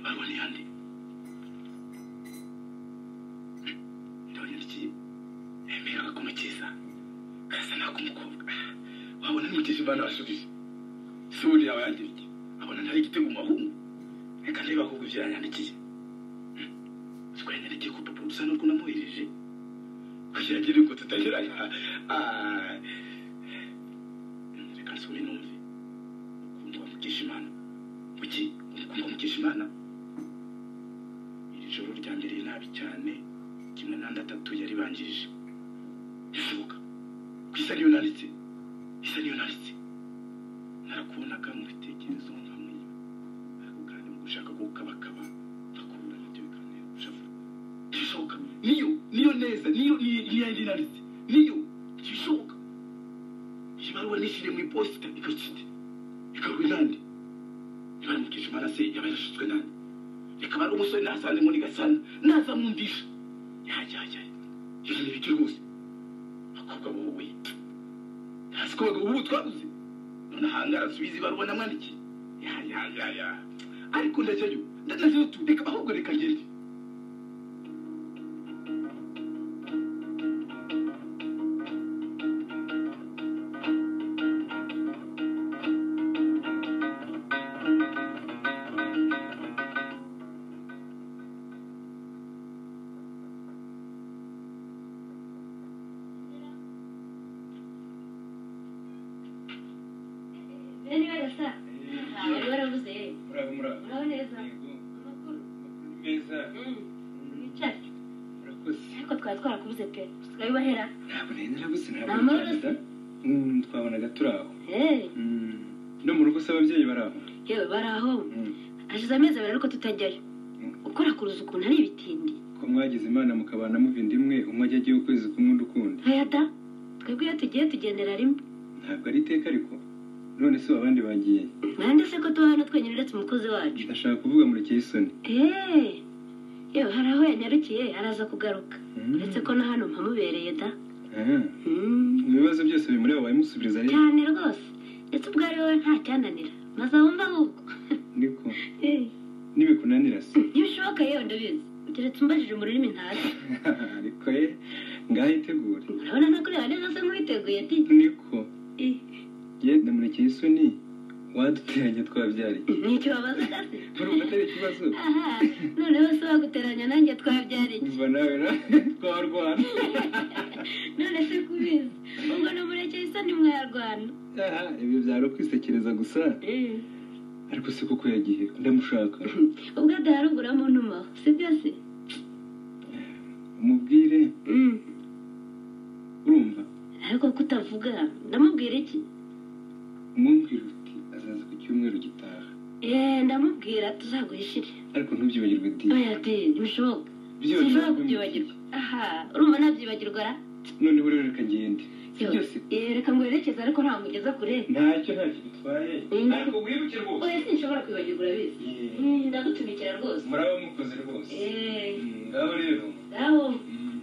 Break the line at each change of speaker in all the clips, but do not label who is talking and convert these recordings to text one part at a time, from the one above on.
Almanya Handy. Ndabona iki yemeraga kumukiza gasa nako umukobwa wabona nimukije imvana wasubije si ubundi yawe yangira iki abona ntari igitego mu bahungu reka niba ahubwo ibyo yanyandikiye uziko yanyandikiye ku rupapuro rusa n'urwo namuhereje kugira ngo ngo tutagera aha Ah. reka nsome numve ukuntu wamukisha imana kuki ukuntu wamukisha imana iri joro ryanbereye nabi cyane kimwe n'andi atatu yari bangije ndishoboka ku isa niyo nanditse isa niyo nanditse narakubonaga mu bitekerezo nkamenya ariko kandi mu gushaka gukabakaba nkakubura nibyo bikantera gushavura ndishoboka niyo niyo neza niyo ni- niyo yari nanditse niyo ndishoboka iyi baruwa nishyire mu iposita ikakite ikaruwe nande niba ari mukisha imana se yaba yarashutswe nande reka bari umusore nasanze muri gasana naza mwumvisha yajyajya ibyo ni ibiki rwose abakobwa bowe ntazi ko abagabo b'ubu twabuze none ahangara nsubiza ibaruwa namwandikiye yayayaya ariko ndajyayo ndanazeyo tu reka ahubwo reka ngende
bene barasa ntawe waravuze
muraba muraba
uraho neza
yego
amakuru
amakuru meza
wicare
murakoze
ariko twari twarakubuze pe usigaye ubahera
ntabwo nari narabuze
Nta
ntabwo
mpamvu
narabuze. Mm, twabonaga turi aho
eee
Mm, no mu rugo se ababyeyi bari aho
yewe bari aho
Mm,
hashize amezi abiri ariko tutajyayo ukora ku ruzu ukuntu ari ibitindi
ko mwagize imana mukabana muva inda imwe umwe ajya agiye ukwezi kumwe undi ukundi
nkayada twebwe iyo tugiye tugendera rimwe
ntabwo ari iteka ariko none se abandi bagiye
nande se ko tuba hano twenyine uretse umukozi wacu
ndashaka kuvuga murekeye isoni
eee yewe hari aho yanyarukiye araza kugaruka
Mm.
uretse ko na hano mpamubereye da
Ah,
Mm.
mu bibazo byose bimuri aho wabimusubiriza rero
cyane rwose ndetse ubwo ari wowe nta cyananira maze wumva ahubwo
niko
Eee.
nibikunanira se
ntibishoboka yewe ndabizi ugeretse umbajije mu rurimi ntazi
ariko ye ngaho itegure
urabona no kureba neza se nk'uwiteguye ati
niko
"Eh,
ye na murekeye isoni waduteranya twabyariye
ni icyo babazaga se
urumva atari ikibazo
aha noneho se waguteranya nanjye twabyara iki
umva nawe na twarwana
none se kubizi ubwo no murekeye isa ni mwayarwana
aha ibyo byari ukwisekereza gusa
Eh,
ariko se koko yagiye ndamushaka
ubwo adahari ubwo uramuntumaho sibyo se
umubwire
Mm.
urumva
ariko kutavuga ndamubwira iki
umubwire uti azaza ku cyumweru gitaha
Eh, ndamubwira tuzaguhishire
ariko ntubyibagirwe di
oya di ntibishoboka
Byibagirwa
sinshobora
bimwe.
kubyibagirwa aha urumva nabyibagirwa ra
noneho rero reka ngende byose
Eh, reka ngwerekeze ariko nta mugeza kure
ntacyo ntacyo bitwaye
Mm.
ariko wibuke rwose
oya sinshobora kwibagirwa urabizi
Yeah.
Mm, ndagutumikira rwose
muraba mukoze rwose
Eh,
Mm, ngaho rero
ngaho
Mm.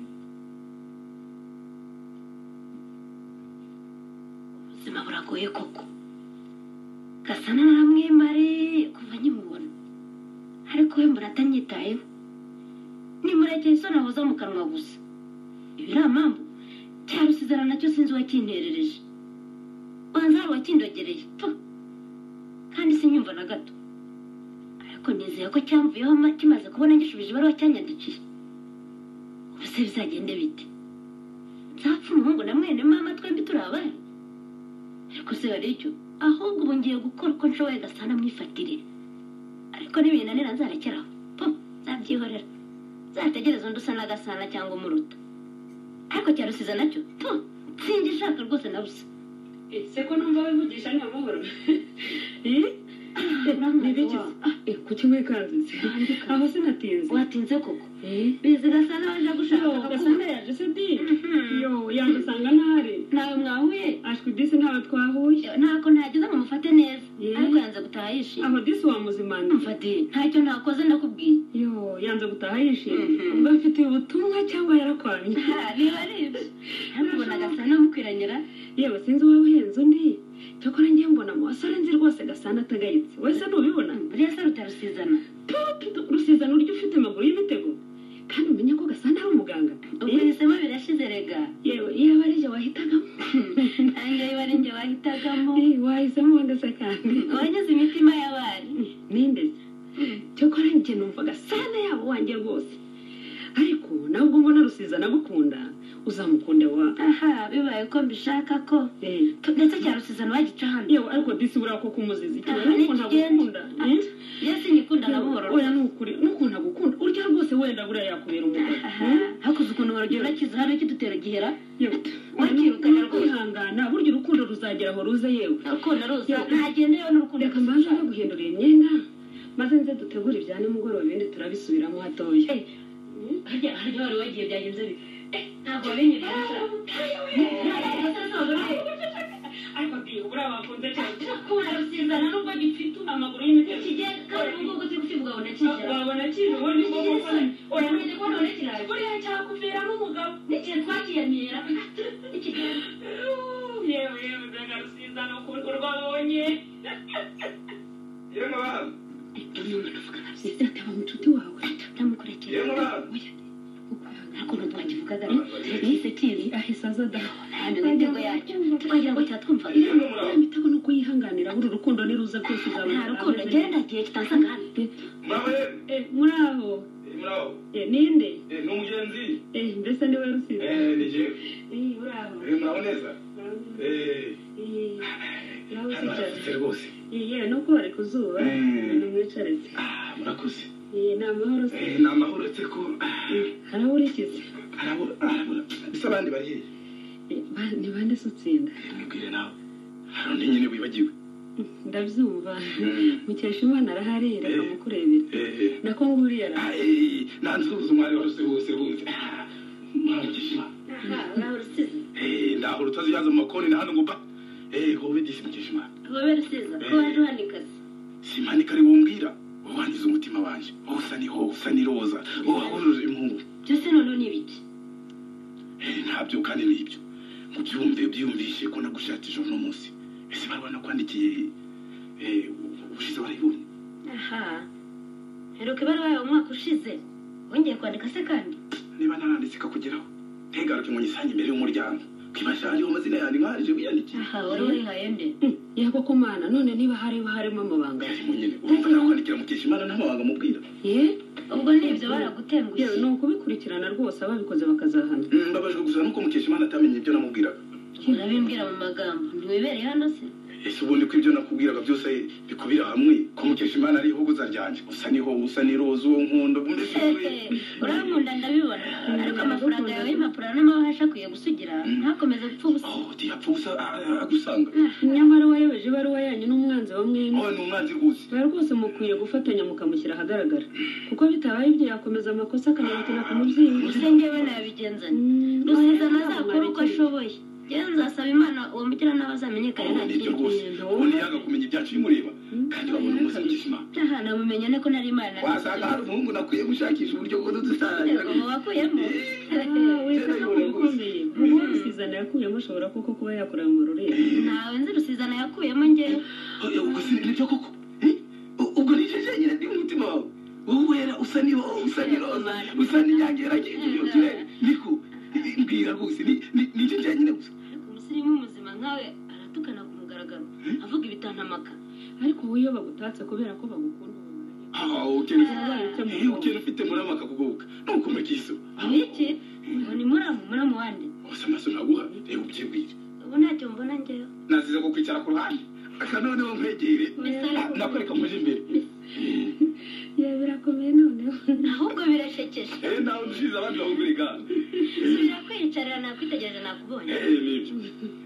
ubuzima buragoye koko gasana naramwimare kuva nkimubona ariko we mbona atanyitayeho nimurekeye isoni ahoza mu kanwa gusa ibi ni amambu cya rusizana nacyo sinzi uwakinterereje banza hari uwakindogereye tu kandi sinyumva na gato ariko nizeye ko cyamvuyeho ma- kimaze kubona ngishubije ibaruwa cyanyandikiye ubu se bizagende bite nzapfa umuhungu na mwene mama twembi turi abana ariko se hari icyo ahubwo ubu ngiye gukora uko nshoboye gasana mwifatire ariko nibinanira nzarekeraho po nzabyihorera nzategereza undi usa na gasana cyangwa umuruta ariko cyarusiza nacyo po sinjye ishaka rwose na busa
ese ko numva wivugisha nta mahoro
ntibigize
ku kimwe kanzize aho sinatinze
watinze koko bizi gasana waje gushaka
gasana
agakunda
yaje se di
Mhm.
yo yadusanga ntari
ntawe mwahuye
ashwi disi ntawe twahuye
ntako ntageze ngo mufate neza
Yeah.
ariko yanze gutaha yishimye
aho disi wamuzimanira
mfatire ntacyo ntakoze ndakubwiye
yo yanze gutaha yishimye
Mhm.
ubwo afitiye ubutumwa cyangwa yarakwanye
niba ari ibyo ariko ubona gasana mukwiranyira
yewe sinzi wowe uhenze undi cyakora ngiye mbona mu basore nzi rwose gasana atagayitse wese ntubibona
buriya se rutarusizana
Pup, gusezerano uryo ufite amaguru y'ibitego kandi umenye ko gasa nawe umuganga
ubihisemo birashize rega
yewe iyo aba ari njye wahitagamo
nange iyo ari njye wahitagamo
Eh, wahisemo wagasa cyane
wanyuze imitima y'abari
ninde se cyokora njye numvaga sana yabo wanjye rwose ariko nawe ubwo mbona rusiza nagukunda uzamukunda wa
aha bibaye ko mbishaka ko
Eh,
Tu- ndetse cya rusizana bagica hano
yewe ariko disi buriya ko kumuzizi
Aha,
cyane nukuntu
ntikigenda.
agukunda eh?
byose nyikunda na buhoro
oya ni ukuri nukuntu agukunda urya rwose wenda buriya yakubera umugore
aha hakuze ukuntu warugero urakiza hano cy'udutero gihera
wakirukana rwose kwihangana burya urukundo ruzagera aho ruze yewe
urukundo ruza ntagendeyeho n'urukundo
reka mbanza naguhindurira imyenda maze nze dutegure ibya nimugoroba ibindi turabisubiramo hatoya
Eh, harya harya wari wagiye byagenze bite Eh, ntabwo wabinyuriye
ariko diyo buriya bakunze cyane
urakunda rusizana n'ubwo gifite
amaguru y'imiti
kigenda kandi mu bwoko cy'ugufi bwabona kigera
wabona kintu ubundi bwoko bwose
uramenye ko none kirari
buriya cyakuviramo umugabo
n'igihe twakiyamira ikigenda
yewe yewe ndagarusiza ni ukuntu urwabonye
Ye mwana,
rusiza ataba inshuti wawe
ye
ndamukurikira
mwana.
ariko ntitwakivugaga yise kizi
ahise aza dawa
imitego yacyo twagira ngo cyatwumvaga
imitego ni uko yihanganira buri urukundo niruza rwose uzabona
nta rukundo njyewe ndagiye kitansanga hano
Mama ye,
Eh, muri aho
eh, muraho.
Eh, ninde
Eh, ni umugenzi.
Eh, mbese niwe rusiza
Eh, ni jewe.
Eh, muri aho
Eh, muraho neza. Eh,
Eh, nawe
hano harasutse
usicara
rwose.
Eh, yewe no kuba ari ku zuba
Mm.
nimwicaretse
Ah, murakoze.
Eh, ni amahoro se
Eh, ni amahoro uretse ko ah,
haraburikiza
harabura harabura bisa abandi bari hehe
Eh, ba- ni bande se utsinda
mwibwire nawe hari undi nyine wibagiwe
ndabyumva
Mm.
mukesha imana arahari reka
Eh.
mukurebere
Eh,
nako nguriya
eh, ah, eh, nansuhuza umwari waruse wose wose Ah, mwana mukishima
aha nawe rusizi
Eh, ndahora utaziyaza mu makoni na hano ngo ba Eh, wowe disi mukishima
wowe rusiza ko waje uhanikaze
simanika ari wombwira wowe wangize umutima wanjye wowe usa niho usa n'iroza wowe wahuruje impungu
byose noneho ni ibiki
Eh, ntabyo kandi nibyo mubyumve byiyumvishe ko nagushakisha uno munsi ese barabona nakwandikiye eh, ubushize barayibonye
aha heruka ibaruwa yawe umwaka ushize wongeye kwandika se kandi
niba naranditse ikakugeraho ntigaruke ngo nyisange imbere y'umuryango kwibashariho amazina yanjye nkaje wiyandikiye
aha wari urihaye nde
yego ku mana none niba hari harimo amabanga
ngari mu nyine urumva nakwandikira mukesha imana ntamabanga mubwira
ye
ubwo ni ibyo baragutengushye
yewe ni ukubikurikirana rwose ababikoze bakazahana
Mm, mbabajwe gusa nuko mukesha imana atamenye ibyo namubwiraga
urabimbwira mu magambo ntiwibereye hano se
ese ubundi ko ibyo nakubwiraga byose bikubira hamwe ko mukesha imana ari ihogoza ryanjye usa niho usa n'iroza uwo nkunda mbese
urankunda ndabibona ariko amafaranga yawe y'impapuro n'amahoro akwiye gusugira ntakomeze gupfa ubusa
aho ntiyapfa ubusa a- a- agusanga
nyamara wayobeje ibaruwa yanyu n'umwanzi wa mwembi
wowe ni umwanzi rwose
ba rwose mukwiye gufatanya mukamushyira ahagaragara kuko bitabaye ibyo yakomeza amakosa akanabikina ku mubyeyi
gusa njyewe nabigenza nte? rusiza ntazakora uko ashoboye yewe nzasaba imana uwo mugiranabi azamenyekane
wowe
nta
ni ibyo
kindi
rwose ubundi yaga kumenya ibyacu bimureba kandi babona umunsi mukesha imana
aha namumenya ne ko nari imana
wasanga hari umuhungu nakwiye gushakisha uburyo bwo
yego
dusangira
wakuyemo
ukomeye uwo rusizana yakuyemo ashobora koko kuba yakorera mu rurembo
ntawe nzi rusizana yakuyemo njyewe
ubwo si nibyo koko Eh? U- ubwo ni jeje nyine ndi umutima wawe wowe wera usa ni usa ni roza usa n'inyange yaragiye niko Eh, mbwira rwose ni ni- ni jeje nyine gusa
ariko umusirimu muzima nkawe aratukana ku mugaragaro avuga ibitantamaka
ariko wowe iyo bagutatse kubera ko bagukunda ubona nyine.
Ah, ukene
Ikirwara cyo mu
Eh,
bwonko.
ukene ufite murama akakugoboka nukomeka iso
ibiki ngo ni muramu muramu wande
gusa amaso naguha reba ubyibwire
ubu ntacyo mbona njyewe
nazize kukwicara ku ruhande aka noneho nkwegere Ah, nakwereka muje imbere
yewe birakomeye noneho
ahubwo birashekeje
Eh, nawe ushize abandi bahugurika
subira kwiyicarira nakwitegereje nakubonye
Eh, nibyo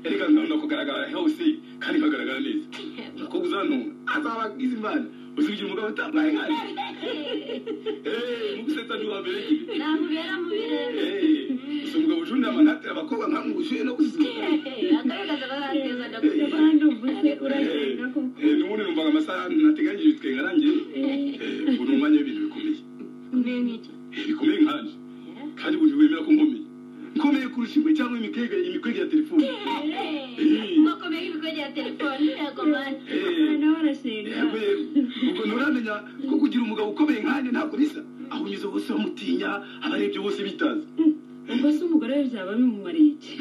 reka nkabona kugaragara hose kandi nkagaragara neza umukobwa uzanunga azaba agize imana uzigira umugabo utambaye nkari mugusetsa ni uwa mbere nyine
ntabwo ubera mu birere
Eh, gusa umugabo ujunda amanatira abakobwa nkamubushuye no gusura
agaragaza bagateza
Eh,
ndagutega
kandi ubu se uragenda koko
eh, n'ubundi numvaga amasaha nateganyije ibitwenge arangiye Eh, ubu ni umwanya w'ibintu bikomeye
kumenya nk'icyo
Eh, bikomeye nkanje kandi buri wemera ko nkomeye nkomeye kurusha imwe cyangwa imikwega imikwega ya telefoni
mwakomeye ibikwege ya telefone yego mani
Eh,
nawe arashinga
yego yego ubwo nturamenya byiza ko kugira umugabo ukomeye nkanjye ntabwo bisa aho unyuze bose bamutinya abarebye bose bitaza
ubwo se umugore we byaba bimumariye iki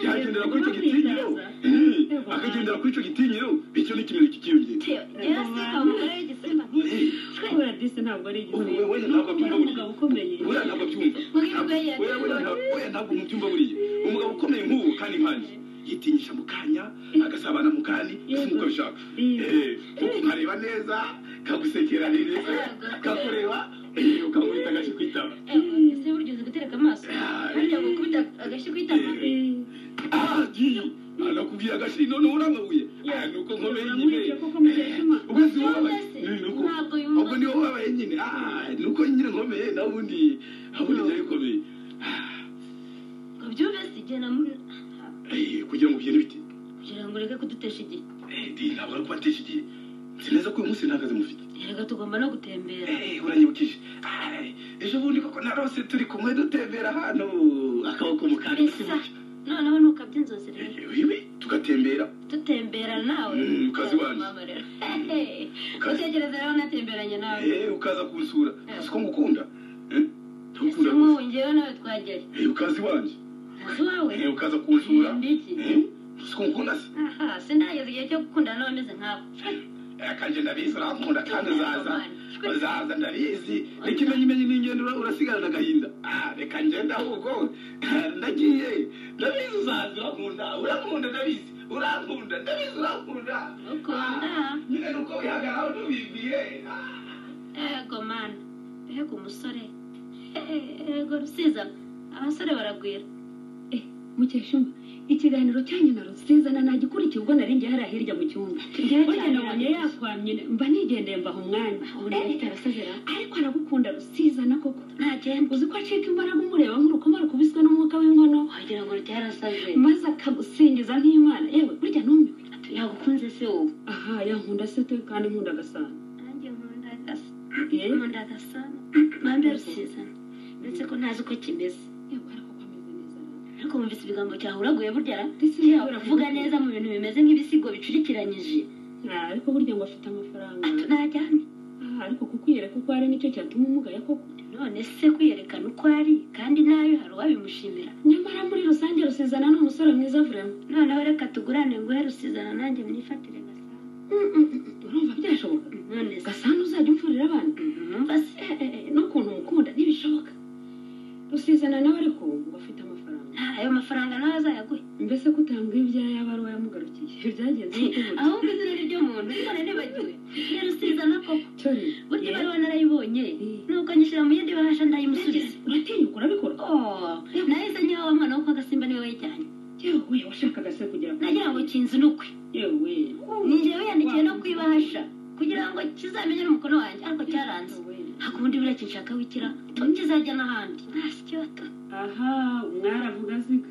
yagendera kuri icyo gitinyiro Eh, akagendera kuri icyo gitinyiro bityo n'ikimenyetso cyiyongera
rero simba umugore w'igisimba nk'iki
kubera disi ntabwo ari igisubizo
Ubu wowe ntabwo
ni umugabo ukomeye
buriya ntabwo abyumva
Mugihe ubwo yagiye-
Buriya- buriya ntabwo- buriya ntabwo umubyumva buriya umugabo ukomeye nk'ubu kandi nkanjye yitinyisha mu kanya agasabana mu kandi ese nuko abishaka Eh, ukareba neza kagusekera neza kakureba eh, ukamwita agashyi ku itama
ese burya uzi gutereka amaso burya gukubita agashyi ku itama
Eh,
agiye anakubwira agashyi noneho uramabuye Ah, ni uko nkomeye nyine
uramurikira koko mu gihe cy'uma-
ubwo si
Cyangwa
wowe
se
ni uko
ntabwo yumva-
ubwo niwe wabaye nyine Ah, ni uko nyine nkomeye nawe ubundi ubundi byari bikomeye Ah,
ngo byumve si igihe namu-
eh, kugira ngo ugende bite
kugira ngo ureke kudutesha igihe
Eh, ntabwo ari kubatesha igihe nzi neza ko uyu munsi nta kazi mufite
reka tugomba no gutembera
Eh, uranyibukije Ai, ejo bundi koko narose turi kumwe dutembera hano akaboko mu kandi
Esa, noneho ntukabye inzozi rero
wiwe tugatembera
dutembera nawe
Mm, ukaza iwanjye.
Mama rero. Hehe. utekereza rero natemberanye nawe
Eh, ukaza kunsura uzi ko ngukunda Eh, ndagukunda
ese
rwose.
nk'ubu ngewe nawe twagiye
Eh, ukaza iwanjye
ntazi wawe
Eh, ukaza kunsura
Ni iki?
Eh, uzi ko ngukunda se
aha sinageze igihe cyo gukundana nawe ameze nk'aho
akanje ndabizi urankunda kandi uzaza
Shwe.
uzaza ndabizi n'ikimenyimenyi n'ingendo ura- urasigana agahinda Ah, reka ngende ahubwo ndagiye ndabizi uzaza urankunda urankunda ndabizi urankunda ndabizi urankunda
Ukunda.
Ah, nyine nuko wihagaraho ntubibwiye Ah,
ego mana ego umusore Eh, ego rusiza abasore baragwira
eh, mukeshumba ikiganiro cyanyu na rusizana nagikurikiye ubwo nari njye hariya hirya mu cyumba burya nabonye yakwamye mba nigendeye mbaha umwanya
ubu ndahita arasezera
ariko aragukunda rusizana koko
nta genda
uzi ko acika imbaraga umureba nk'urukoma rukubiswe n'umwuka w'inkono
wagira ngo rutera asaze
maze akagusingiza nk'imana yewe burya numiwe
yagukunze se wowe
aha yankunda se te kandi nkunda agasana
nanjye nkunda agasa
Eh?
nkunda agasana mpamvu rusiza ndetse ko ntazi uko kimeze
yewe ariko ko
ariko wumvise
ameze neza rero.
ibigambo cyawe uraguye burya ra
Ndetse
yewe
nawe
uravuga neza mu bintu bimeze nk'ibisigo bicurikiranyije
Ah, ariko burya ngo afite amafaranga
ati najyane
Ah, ariko kukwiyereka ko hari nicyo cyatuma umugaya koko
none se kwiyerekana uko ari kandi nayo hari uwabimushimira
nyamara muri rusange rusizana ni umusore mwiza vurema
noneho reka tugurane nguhe rusizana nanjye myifatire gasana
urumva byashoboka
none se
gasana uzajya umfurira abantu
numva se
Eh, eh, eh, n'ukuntu umukunda ntibishoboka rusizana nawe ariko ngo afite amafaranga
nta ayo mafaranga nawe azayaguhe
mbese ko utambwiye ibyayo aba ari uwayamugarukiye byagenze gute burya?
ahubwo izina ry'umuntu none nibagiwe ni rusizana koko
cyo rero
burya
yewe.
ibaruwa narayibonye
Eh.
nuko nyishyira mu yindi bahasha ndayimusubiza
uratinyuka urabikora
Oh, nahise nyawe wa mwana wo kwa gasimba niwe wayijyanye
yewe washakaga se kugira ngo
nagira ngo kinzi nukwe
yewe
ningewe yandikiye no kwibahasha kugira ngo kizamenye n'umukono wanjye ariko cyaranze ntabwo ubundi buriya kinshaka wikira kizajya n'ahandi ntasyo bato
aha mwaravuga zika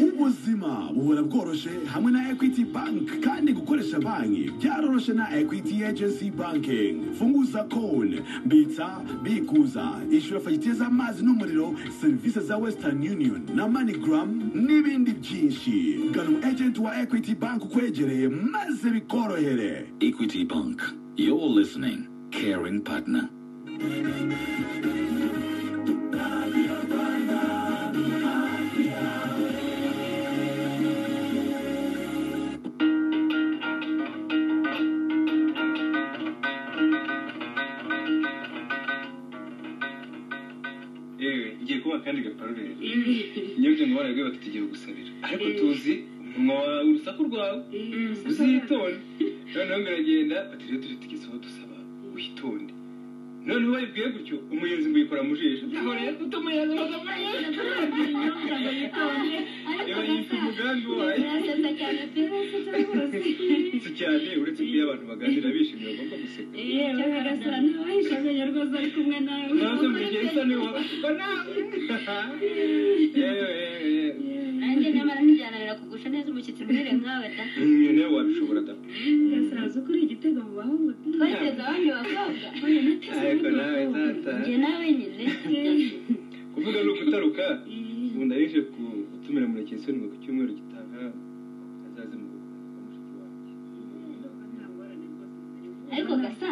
ubuzima buhora bworoshe hamwe na equity bank kandi gukoresha banki byaroroshe na equity agency banking funguza konti bitsa bikuza ishyura fagitire z'amazi n'umuriro serivisi za western union na moneygram n'ibindi byinshi gana umu agent wa equity bank ukwegereye maze bikorohere
Equity Bank. You're listening. Caring partner.
yewe ngiye kuba kandi gaparure nyabyo ngo barabwiye bati tugiye gusabira ariko tuzi umunwa wawe urusaku rwawe uzitonde noneho ngo iragenda bati rero turi tugeze aho dusaba witonde none wayibwiye gutyo umuyenzi mbuyikora mu jisho naho rero utumuyenzi maze yayita umugambi wayo si cyane uretse ko iyo abantu baganira bishimye bagomba guseka nazo mu gihe isa niwe wabaga nawe yewe yewe
nanjye nyamara ntijyananira kugusha neza umushyitsi mwere nkawe da
yewe nawe wabishobora da
gasiraza ukora igitego mu bahungu
twateze abandi bakobwa
ariko nawe tata
njye nawe nyine
kuvuga ni ukutaruka ubu ndaje gutumira murekesoni ngo ku cyumweru gitaha azaze mu rugo kwa mushiki wanjye
ariko gasa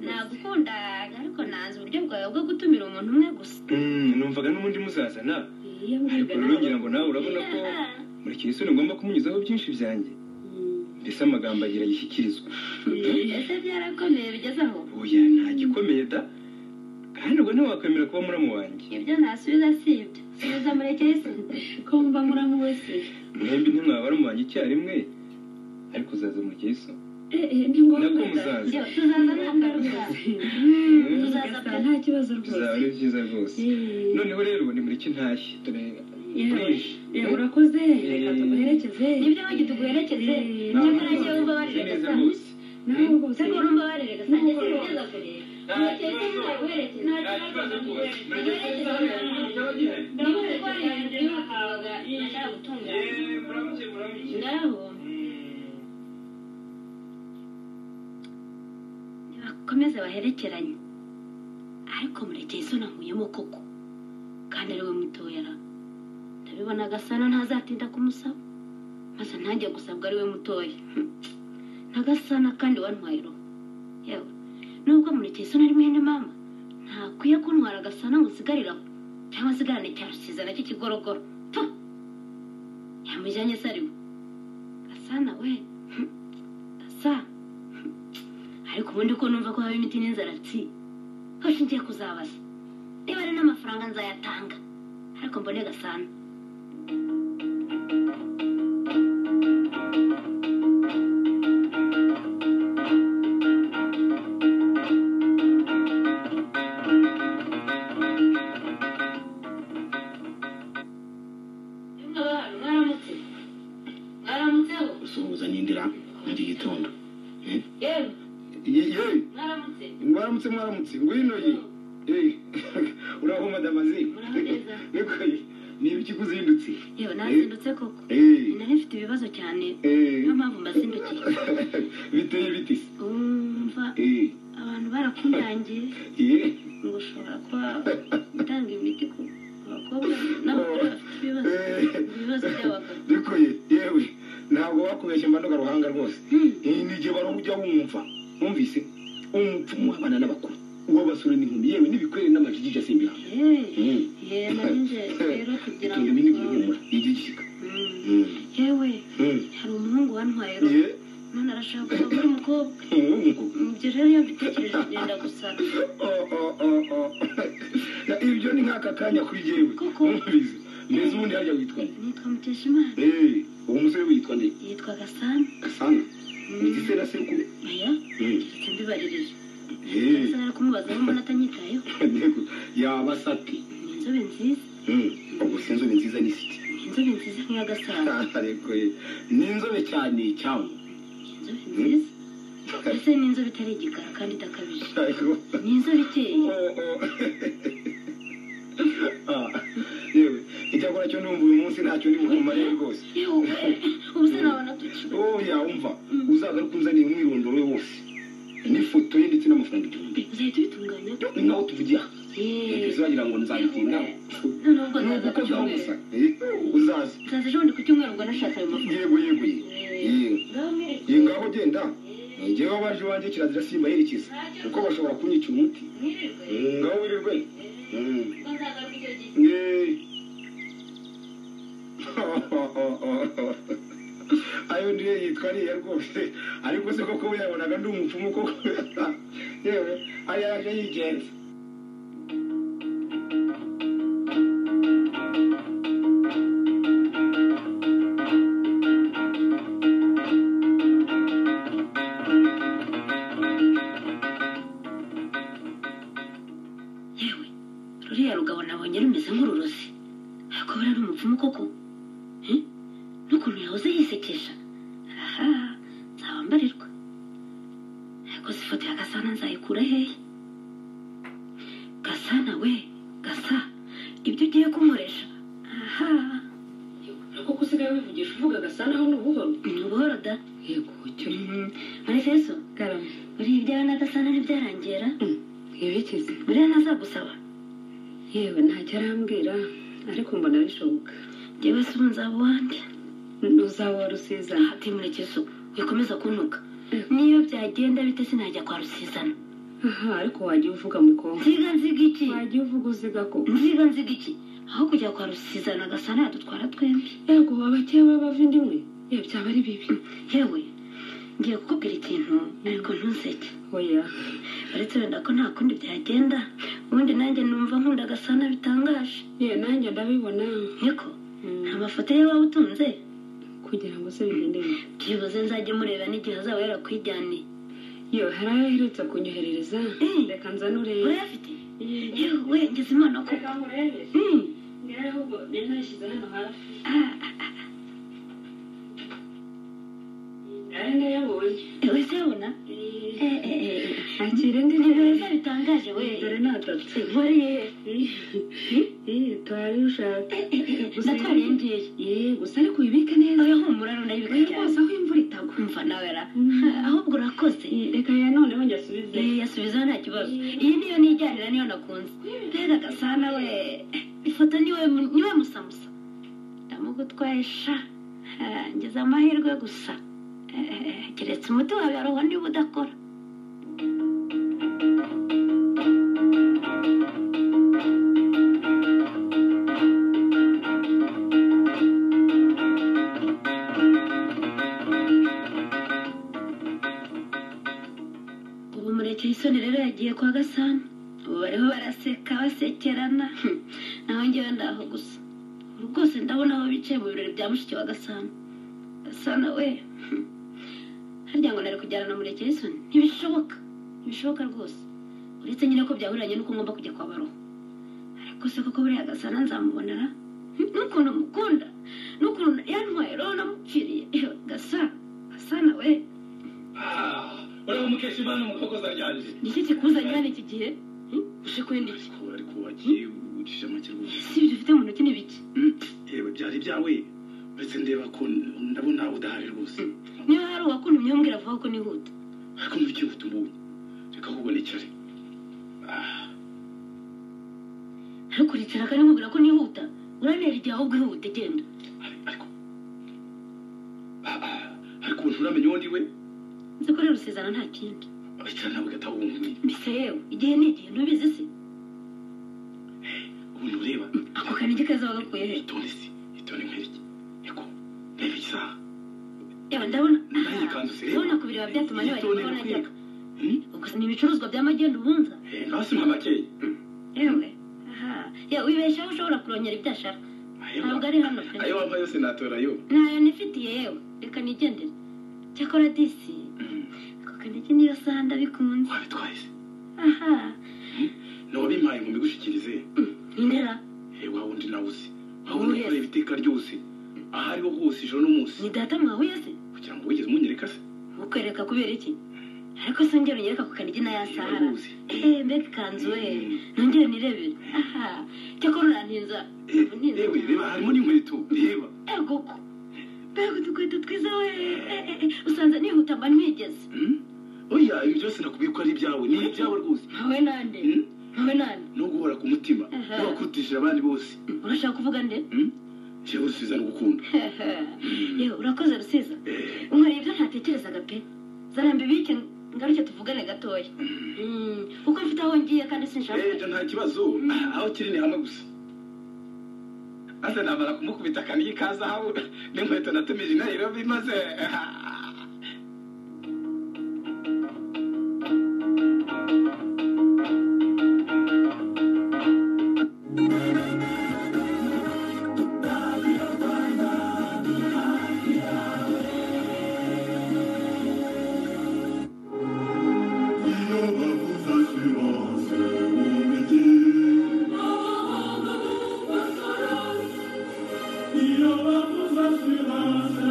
nagukunda ariko nanze uburyo bwawe bwo gutumira umuntu umwe gusa
Mm, numvaga n'ubundi muzazana
iyo
ariko rero ngira ngo nawe urabona ko murekesoni ngomba kumunyuzaho byinshi byanjye mbese amagambo agira yishyikirizwa
ese byarakomeye bigeze aho
oya nta gikomeye da kandi ubwo ntiwakwemera kuba muramu wanjye
ibyo ntasubiza si ibyo subiza murekesi
kumva muramu wese
mwembi ntimwaba baramu banjye icyarimwe ariko uzaza murekesoni
Eh, eh, ni ngombwa
nako
da.
muzaza
Yo, tuzaza nta ngaruka
Mm.
tuzaza
Gasa,
pe
nta kibazo
bizaba
rwose
ari byiza rwose
Eh,
noneho rero ni muri kintashyi dore
yewe,
burije
eh, urakoze reka tumuherekeze
nibyo wanjye tuguherekeze nyamara njye wumva barire
neza
gasa
rwose
nawe rwose
cyangwa urumva barire gasa njye sinigeze kure murekesi ntaguherekeze
nta kibazo rwose
niba uri kurwanya ibyo wahabaga nashaka gutunganya
yewe muramutse muramutse
ngaho
Mm.
bakomeze baherekeranye ariko murekeye isoni ahuyemo koko kandi ariwe mutoyara ndabibona agasana ntazatinda kumusaba maze ntange gusabwa ariwe mutoya n'agasana kandi wantwaye uruhu yewe nubwo murekeye isoni ari mwene mama ntakwiye kuntwara agasana ngo nsigarire aho cyangwa nsigarane cya rusiza nacyo kigorogoro pfu yamujyanye se ariwe gasana we gasana ariko ubundi ko numva ko haba imiti n'inzara tsi hoshi ngiye kuzabaza niba ari n'amafaranga nzayatanga ariko mbone gasana Yemwe abantu, mwaramutse mwaramutseho
usuhuza n'indira muri iki gitondo
yewe
Ye- yewe
mwaramutse
mwaramutse mwaramutse ngwino ye Eh, uraho madamaze
Uraho neza.
niko ye niba ikikuzindutse
yewe nazindutse koko
Eh,
nari mfite ibibazo cyane
eh.
niyo mpamvu mbazindukiye
biteye biti se
umva
Eh,
abantu barakundangiye
ye
ngo ushobora kuba utanga imiti ku ku bakobwa n'abagore bafite ibibazo ibibazo by'abagabo
niko ye yewe ntabwo wakubeshye mbanduka ruhanga rwose Eh, ni igihe wari ujya wumva wumvise umupfumu w'abana n'abakuru uw'abasore n'inkumi yewe n'ibikwere n'amajigija asimbira
yewe
Mm.
yewe nari nje rero kugira
tunga
ngo
ibinigi bihumura igigika
Mm.
Mm.
yewe
Mm.
hari umuhungu wantwaye
ye
rero none arashaka kuba muri umukobwa
umuhungu
ibyo rero iyo mbitekereje byenda gusara
Oh, oh, oh, oh. ibyo ni nk'aka kanya kuri jyewe
Koko.
Numvise. mbese ubundi hajya witwa nde
nitwa mukeshimana
Eh, uwo musore witwa nde
yitwa gasana
gasana
Mm.
igisera sekuru
oya
Mm.
keretse mbibaririje
Eh,
nzara kumubazamo mbona atanyitayeho
yego yaba sati
ni inzobe nziza
Mm. ubwo si inzobe nziza ni siti
ni inzobe nziza nk'iya gasana
ariko ye ni inzobe cyane cyane
inzobe nziza ndetse n'inzobe itari igikara kandi idakabije
Ariko-
ni inzobe ikeye
Oh, oh. Ah, yewe icyakora cyo numva uyu munsi ntacyo ndi bukumare rwose
yewe ubu se nabona tuki
oya umva uzagaruka unzaniye umwirondoro we wose n'ifoto ye ndetse n'amafaranga igihumbi
uzahita ubitunganya
ni naho tuvugiye aha
Yewe.
Ntibyiza wagira ngo nzabitindaho
noneho ubwo
ni
nzaza ku
ugukozaho gusa
cyumweru
Eh, uzaza
nzaza ejo bundi ku cyumweru ubwo nashaka ayo mafaranga
yego yego ye Yewe.
ngaho
ye
mwirirwe
ngaho genda ngewe abaje iwanjye kirazira simbaherekeza kuko bashobora kunyica umuti
mwirirwe
Mm, ngaho wirirwe Mm.
ubwo nzagaruka icyo gihe
Yay. ayo ndiyo yitwa ariya rwose ariko se koko we yabonaga ndi umupfumu koko yewe ariya yaje yigenza
ukuntu yahoze yisekesha aha nzaba mbarirwa ariko si ifoto ya gasana nzayikura hehe gasana we gasa ibyo ugiye kunkoresha aha
nako ko usigaye wivugisha uvuga gasana aho n'ubuhoro
ni ubuhoro da
yego cyo
manifeso
karama
buriya ibyawe na gasana ntibyarangera
yerekeze
buriya ntazagusaba
yewe ntacyo arambwira ariko mbona bishoboka
njyewe si umunzaba uwanjye
ntuzaba rusiza
hati murekezo bikomeza kuntuka niyo byagenda bite sinajya kwa rusizana
aha ariko wajya uvuga mukobwa
nziga nziga iki
wajya uvuga uziga ko
nziga nziga iki aho kujya kwa rusizana gasana yadutwara twembi
yego abakeba b'abavindimwe ye byaba ari bibi
yewe ngiye kukubwira ikintu ariko ntuzeke
oya
uretse wenda ko nta kundi byagenda ubundi nanjye numva nkunda gasana bitangaje
ye nanjye ndabibona
niko
Mm,
nta mafoto ye waba utunze
kugira ngo se bigende neza
byibuze nzajye mureba n'igihe azaba yarakwijyaniye
yo hari aho aherutse kunyoherereza
Eh.
reka nzanure
urayafite yewe ngeze imana koko Mm. Ah, ewe se yabona Eh, eh, eh.
akira indi
Ni
ntebe
beza bitangaje we
dore ni atatu
nkore
Eh, twari ushaka
natwariye ngiyeyo
ye gusa ariko uyibike neza
oya humura none bika
Eh,
cyane
rwose aho imvura itagwa
kumva nawe ra
Mm.
ahubwo urakoze
Eh, reka ya noneho njye asubize
Eh, yasubizaho nta kibazo iyi niyo nijyanira niyo nakunze mbega gasana we ifoto niwe niwe musamusa ndamugutwaye sha Ah, ngize amahirwe gusa Eh, keretse umuti wawe aroha niba udakora ubu mureke isoni rero yagiye kwa gasana ubu bariho baraseka basekerana nawe ngewe ndaho gusa ubu rwose ndabona aho bicaye mu birori bya mushiki wa gasana gasana we harya ngo nari kujyana na mureke isoni ntibishoboka ntibishoboka rwose uretse nyine ko byahuriranye n'uko ngomba kujya kwa baroho ariko se koko buriya gasana nzamubonera Hmm, n'ukuntu mukunda n'ukuntu yantwaye roho namupfiriye gasana gasana we
uriya mukesha imana mu kokoza ryanje
ni iki kikuzanye hano iki gihe Hmm? uje kwenda iki
ariko wagiye ucisha make rwose
si ibyo ufite mu ntoki ni biki
yewe byari ibyawe uretse ndeba ko ndabona udahari rwose
niba hari uwakuntumye mbwira vuba ko nihuta
ariko mu gihe utumubonye reka kubonekere Ah,
ariko uricara kandi mubwira ko nihuta uranera igihe ahubwo ihute genda
ariko Ah, ah, ariko ubu nturamenya uwo ndi we
nzi ko rero usezana nta kindi
wicara nawe gatahunguye
mbese yewe igihe ni igihe ntubizi se
ubundi ureba
ako kanigi kaza bagakuye he
itonde si itonde nk'iki niko reba isaha
yewe ndabona
Nayo ikanzu se.
ndabona ku bireba byatuma
Yitondere
ntibagenda aho najyaga
Hmm?
ubwo se ni ibicuruzwa bya magenda ubunza
Eh, ngaho si mwa makeya
yewe aha yewe wibeshaho ushobora kurongera ibyo ashaka ntabwo ari hano pe
ayo wambaye yose natora yo
ntayo nifitiye yewe reka nigendere cyakora disi ako kanigi niyo saha ndabikunze
wabitwaye se
aha
ni wabimpaye ngo mbigushyikirize
indera
Eh, wa wundi nawe uzi wa
Ubu
wundi
yes.
ukorera ibiteka ryose aho ariho hose ijoro n'umunsi
ni data mwahuye se
kugira ngo wigeze umunyereka se
mukwereka kubera iki ariko se ngero unyereka ku kanigi na ya
Eh,
sahara
waruzi
eee mbega ikanzu we nongere nirebere aha cyakora urantinza
Eh,
ubu ntinza
yewe reba harimo n'inkweto reba
ego ko mbega udukweto twiza we Eh, eh, eh, usanze nihuta mba ntwigeze
Hmm? oya ibi byose nakubwiye ko ari ibyawe ni ibyawe rwose
ntawe nande
Hmm?
ntawe nande
no guhora ku mutima
Aha.
n'abakurutishije abandi bose
urashaka kuvuga nde
Hmm? jewe usubiza no gukunda
yewe urakoze rusiza
Eh,
unkoreye ibyo ntatekerezaga pe zarambi bike ngaruke tuvugane gatoya Mm, kuko mfite aho ngiye kandi sinshaka
eh, nta kibazo aho kiri ni hamwe gusa maze namara kumukubita akaniga ikazahabu n'inkweto natumije i nairobi maze
Assurances,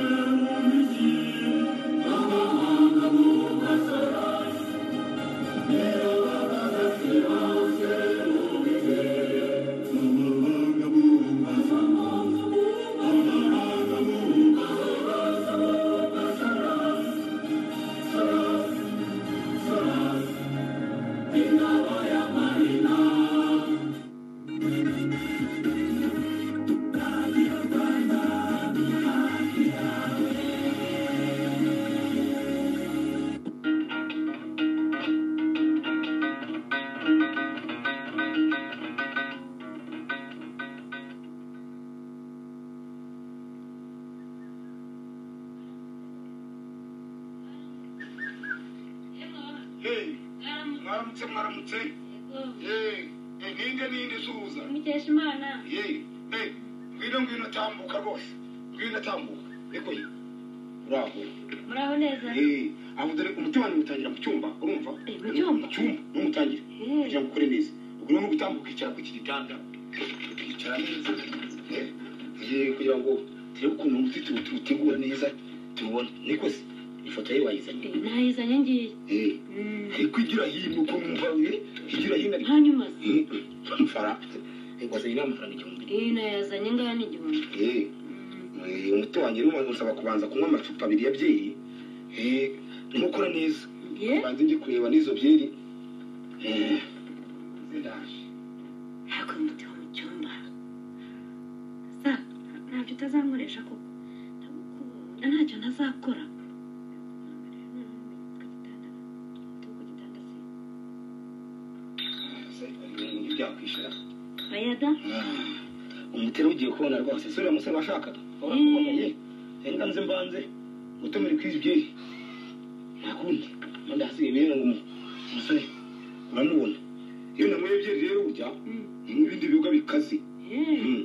mwaramutse mwaramutse Eh, eh, ninde ninde usuhuza
mukesha imana
Eh, eh, ngwino ngwino tambuka rwose ngwino tambuka reko ye uraho
muraho neza
Eh, aho dore umutima niwutangira mu cyumba urumva
Eh, mu cyumba?
mu cyumba niwutangire
Eh.
kugira ngo ukore neza ubwo rero ni gutambuka icara kuri iki gitanda ukicara neza eh, eh, kugira ngo turebe ukuntu umuti tuwu- tuwutegura neza tuwubone niko se ifoto ye wayizanye
nayizanye ngiye
Eh, ariko igira hino ko mwumva eh, igira hino ariko
hanyuma se
Eh, amafara Eh, wazanye n'amafaranga igihumbi
iyi nayazanye ngaha n'igihumbi
Eh, eh, umuti wanjye rero usaba kubanza kunywa amacupa abiri ya byeri Eh, ntimukore neza
ye
banze njye kureba n'izo byeri Eh, ndaje
ntabwo muti wo mu cyumba sa ntabyo utazankoresha koko ndagukunda ntacyo ntazakora
byakwishyura
bayada
umutero ugiye kubona rwose sore umusore washakaga warakukomeye reka nze mbanze gutumira kuri izi byeri nta kundi manda hasigaye bene ngo umu- umusore uramubona iyo nanyweye byeri rero burya ni ibindi bibuga bikaze Mm.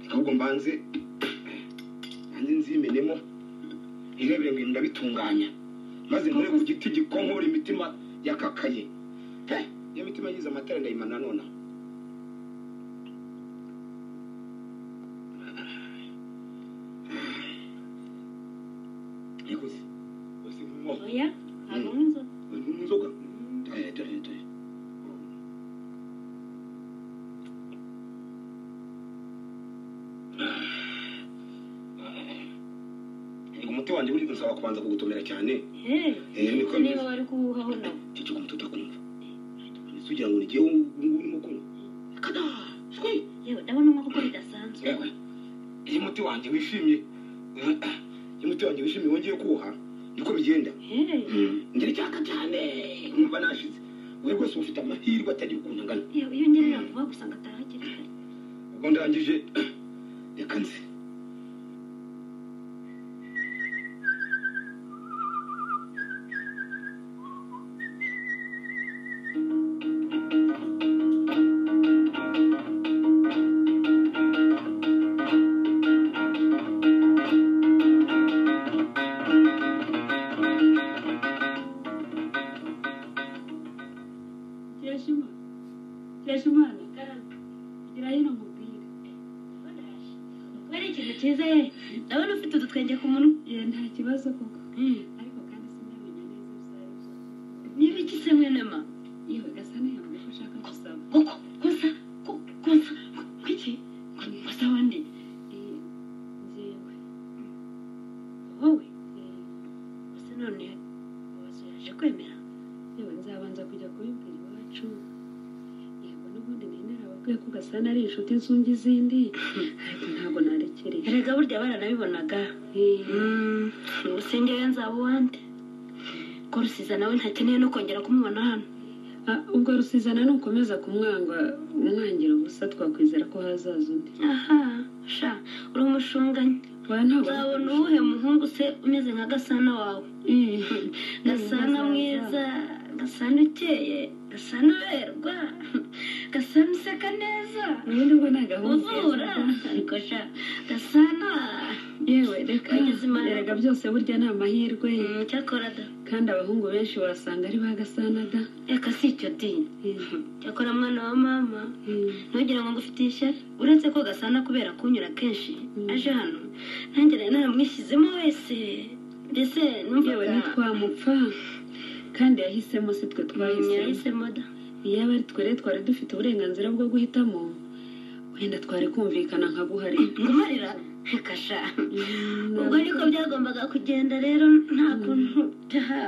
reka ahubwo mbanze nanjye nzimenemo irebere ngo ndabitunganya maze nkore ku giti gikonkora imitima yakakaye He, iyo mitima yagize amatara ndayimana nona Yakoze. Bose nk'umwo.
oya ntabwo nk'inzoga
Uri kunywa inzoga? Eh, dore, dore. Ngo umuti wanjye buri kunsaba kubanza kugutomera cyane niko bimeze.
niba wari kuwuhaho nawe
ceceka umuti utakumva Ese ugira ngo nigiye ubungubu urimo kunywa kada shwe
yewe ndabona umwe kuko bidasanzwe
yewe iyo umuti wanjye wishimye iyo umuti wanjye wishimye wongeye kuwuha niko bigenda
Eh,
ngira icyaka cyane nkumva nashize we rwose uba ufite amahirwe atagira ukuntu angana
yewe iyo ngerera vuba gusa ngatahagera
ubwo ndangije reka nze
kirashima kirashimana gira hino mubwire
kubera ikintu cyiza ye ndabona ufite udutwenge ku munwa
ye nta kibazo koko
Mm.
ariko kandi sinamenya neza ibizabikora
niba ikise mwene ma
yewe gasana yambwiye ko ashaka gusaba
kuko gusa ku- gusa kwiki gusa wandi
Eh, njyewe
wowe
eh,
gusa none wazo yaje kwemera
yewe nzabanza kujya kubibwira iwacu yego n'ubundi nari narababwiye ko gasana ari inshuti zunga izindi ariko ntabwo narekereje
erega burya baranabibonaga
Eh,
ubusenge we nzaba uwande ko rusiza nawe ntakeneye no kongera kumubona hano
ah, ubwo rusizana nukomeza kumwanga umwangira ubusa twakwizera ko hazaza undi
aha sha uri umushunganye
Oya, ntabwo ari
uzabona uwuhe muhungu se umeze nka gasana wawe
Eh,
gasana mwiza gasana ukeye gasana uberwa gasana useka neza
ubundi ubwo ni agahungu
uzura
keza.
ariko sha gasana
yewe reka
Kugeza imana.
erega byose burya ni amahirwe
Mm, cyakora da
kandi abahungu benshi wasanga ari ba gasanada
reka si icyo dini cyakora mwana wa mama
Mm.
ntugira ngo ngufite ishyari uretse ko gasana kubera kunyura kenshi aje hano nanjye nari naramwishyizemo wese mbese
yewe
numvaga
ntitwamupfa kandi yahisemo si twe twahisemo
yahisemo da
iyo aba ari twe rero twari dufite uburenganzira bwo guhitamo wenda twari kumvikana nka guharira
ngumarira kasha ubwo niko byagombaga kugenda rero nta kuntu byaha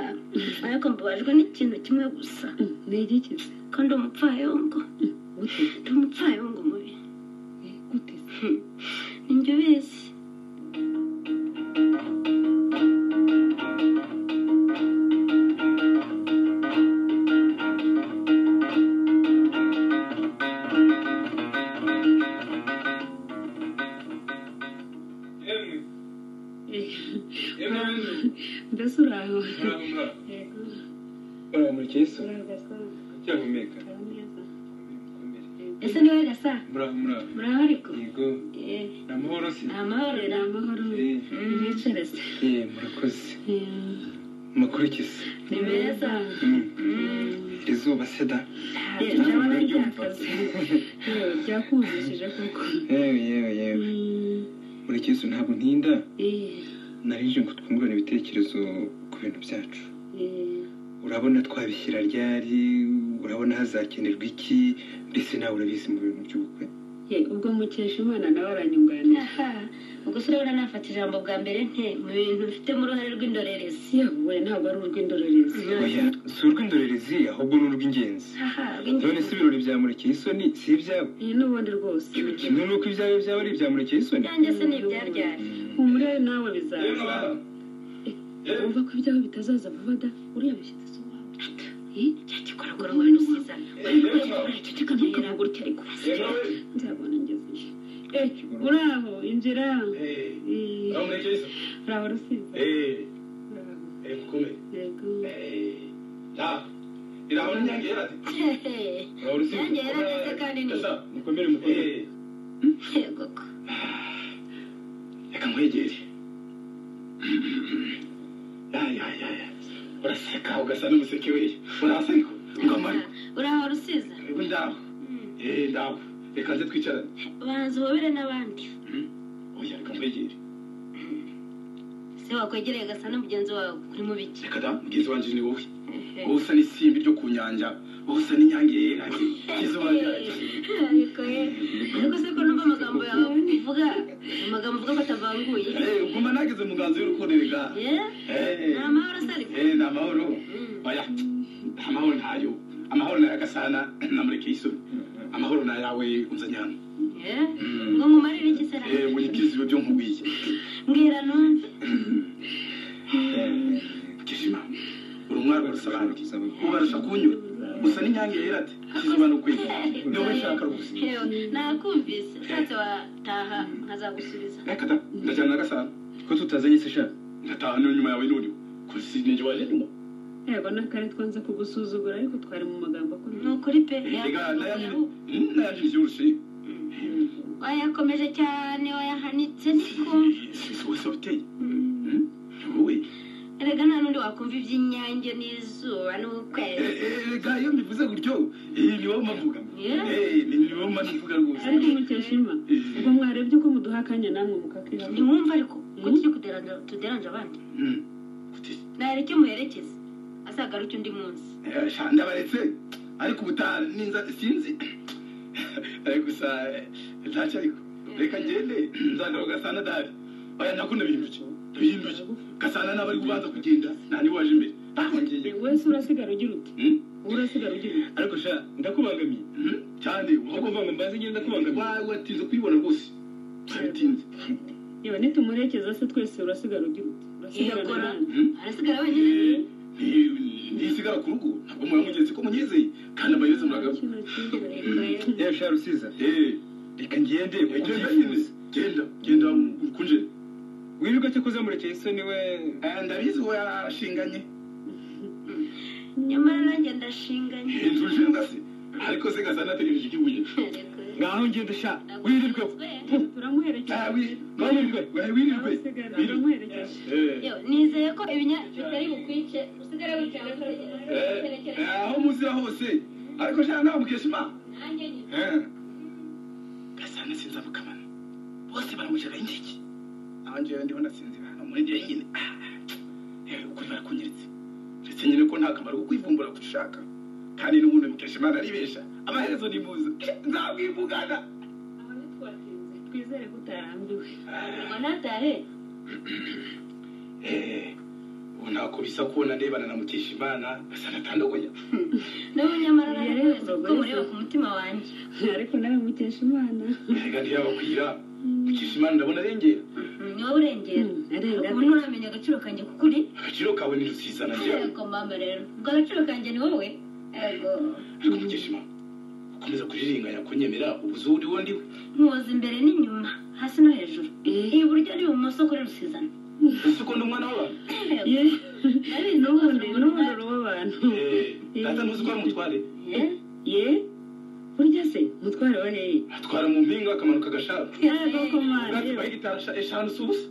ariko mbabajwe n'ikintu kimwe gusa
ni igikize
ko ndi umupfayongo
gute
ndi umupfayongo mubi
Eh, gute se?
ni njye ubizi
yemwe
Eh,
yemwe
mbese uri aho
muraho muraho
Yego.
baramurikira isura
muri gasana
acyahumeka
hari neza
mukomere
ese ni wowe gasa
muraho muraho
muraho ariko
yego
Eh,
ni amahoro si
ni amahoro ni amahoro
Eh,
Mm, bicare se
eh, murakoze mukurikize
ni meza
Mm.
Mm,
iri zuba seda
eh, ndabona
Ndabyumva.
ryakaze
yewe byakumvishije kuko
yewe yewe yewe murikira isura ntabwo ntinda
eh
narije ngo twungurane ibitekerezo ku bintu byacu
eh
urabona twabishyira ryari urabona hazakenerwa iki mbese nawe urabizi mu bintu by'ubukwe
Eh, ubwo mukeshimana nawe aranyunganira
aha ubwo se urabona nafata ijambo bwa mbere nte mu bintu mfitemo uruhare rw'indorerezi
yewe ntabwo ari urw'indorerezi
oya si urw'indorerezi ahubwo ni urw'ingenzi
aha
none se ibirori bya murikira isoni si ibyawe
iyi n'ubundi rwose
kimwe n'uko ibyawe byaba ari ibya murikira isoni
byanjye se ni ibyabyara
humure nawe bizaza wumva ko ibyawe bitazaza vuba da uriya mushyitsi si uwawe
cya gikoragora ngo binusiza
ceceka ntukavuga utyo ariko nzabona ngeze eh uraho injira Eh, uraho rusizi uraho. yego
nanjye yarageze kandi ni
mukomere mukomere
yego ko
reka nkwegere yayayaya uraseka ugasa n'umuseke weya urasa ariko ngamari
uraho rusiza
ngo ndaho eee ndaho reka nze twicarane
banza uhobere n'abandi
oya reka nkwegere
se wakwegereye gasa n'umugenzi wawe kuri mu biki
reka da mugenzi wanjye ni wowe wowe usa n'isimbi ryo ku nyanja wowe usa n'inyange yera izuba ryacu
ariko ye ariko se ko numva amagambo yawe uvuga amagambo uvuga ko atavanguye
eee uguma nageze mu nganzo y'urukundo rega
ye ni
eee
amahoro se ariko
eee ni amahoro
Mm.
oya amahoro ntayo amahoro ni ayagasana na murekeye isoni amahoro ni ayawe unzanye hano
ye ngo nkumarire iki se
eee ngo nyikize ibyo byo nkubwiye
mbwira numve
kishima uri umwari urasa abandi ubarusha kunyura gusa n'inyange yera ati kizuba ni ukwiye niyo nshaka rwose
Yewe, nakumvise ushatse wataha nkazagusubiza
reka da ndajyana na gasana
ko tutazanye se sha
ngataha n'inyuma yawe n'uriho kusi nijye waje nyuma
yego n'akari twanze kugusuzugura ariko twari mu magambo
ni
akomeye
ukuri pe
reka
yakuvuyeho
nayaje ibyibushye
wayakomeje cyane wayahanitse niko
isi wese wabiteye Mm, wowe
erega nta n'undi wakumva iby'inyange n'izuba n'ukwezi
Eh, eh, reka iyo mbivuze gutyo iyi niwo mpavuga
Yeah.
Eh, ni- niwo mpavuga rwose
ariko mukeshima
Eh,
ubwo mwarebye ko muduha akanya namwe mukakihabwa
ntiwumva ariko ko tujye kuderanja- tuderanje abandi
mm, kuti,
nahera icyo muherekeza azagaruke undi munsi
eh, sha, ndabaretse ariko ubutaha ninza sinzi Eh, gusa eh, ntacyo ariko reka ngende nzagaruka gasana dahari oya nakunda bihinduke bihinduke gasana n'abari kubanza kugenda nta niwaje imbere nahongeye
wese urasigara ugira uti wowe urasigara ugira uti
ariko sha ndakubangamiye
cyane
ndakuvanga ngo mbanze ngende ndakubangamiye
watinze kuyibona rwose waratinze
yewe nitumuherekeza se twese urasigara ugira uti urasigara
Iyakora.
nande
arasigara wenyine
ntisigara ku rugo ntabwo muba mugenzi ko munyizeye kandi amayezi muragabo
kino kiza
Reka ye.
yewe sha rusiza reka ngende
genda
ubyihuse
genda genda ukunje
wirirwa cyo kuza murekeye isoni we
ndabizi we arashinganye
nyamara nanjye ndashinganye
inzu nshinga se ariko se gasa nategereje ikibuye
Reka ye.
ngaho ngende sha wirirwe
turamuherekeza
wirirwe
wirirwe
arasigara aramuherekeza
Yewe, nizeye ko ibinya bitari bukwice usigare wicaye utegereje
aho muzira hose ariko sha nawe mukesha imana
nanjye nyine
gasana sinzi amukamana bose baramujaga ingiki aho njyewe ndiho nasinzira hano muri njyewe nyine yewe ukuri barakunyiritse ndetse nyine ko nta kamaro ko kwivumbura gushaka kandi n'ubundi mukesha imana aribesha amaherezo nimuza nzamwivugana
twizere ko utarambiwe
ngo natahe
Eh, ubu ntako bisa kubona ndebana na mukesha imana gasana atandogoya
nawe nyamara
Iya
nanjye
rero,
wese kuko
wese.
mureba ku mutima wanjye
ariko nawe mukesha imana
erega ntiyabakwira mukesha imana ndabona arengera
ni wowe urengera
arenga
ubu nturamenya agaciro kanjye kukuri
agaciro kawe ni rusiza na njyewe
yego mama rero ubwo agaciro kanjye ni wowe yego
ariko mukesha imana ukomeza kurirenganya kunyemera ubuzu uriwo ndiwe
nkuwoza imbere n'inyuma hasi no hejuru iburyo n'ibumoso kuri rusizana
ese ukunda umwana w'abantu
ye
Abizi
n'ubundi
rwose
n'ubundi uruba abantu
Eh, data ntuzi ko ari umutware
ye burya se umutware wa hehe
atwara mu mpinga akamanuka agashaka
yego komana
ubwatsi bwa hegitari esha- eshanu si ubusa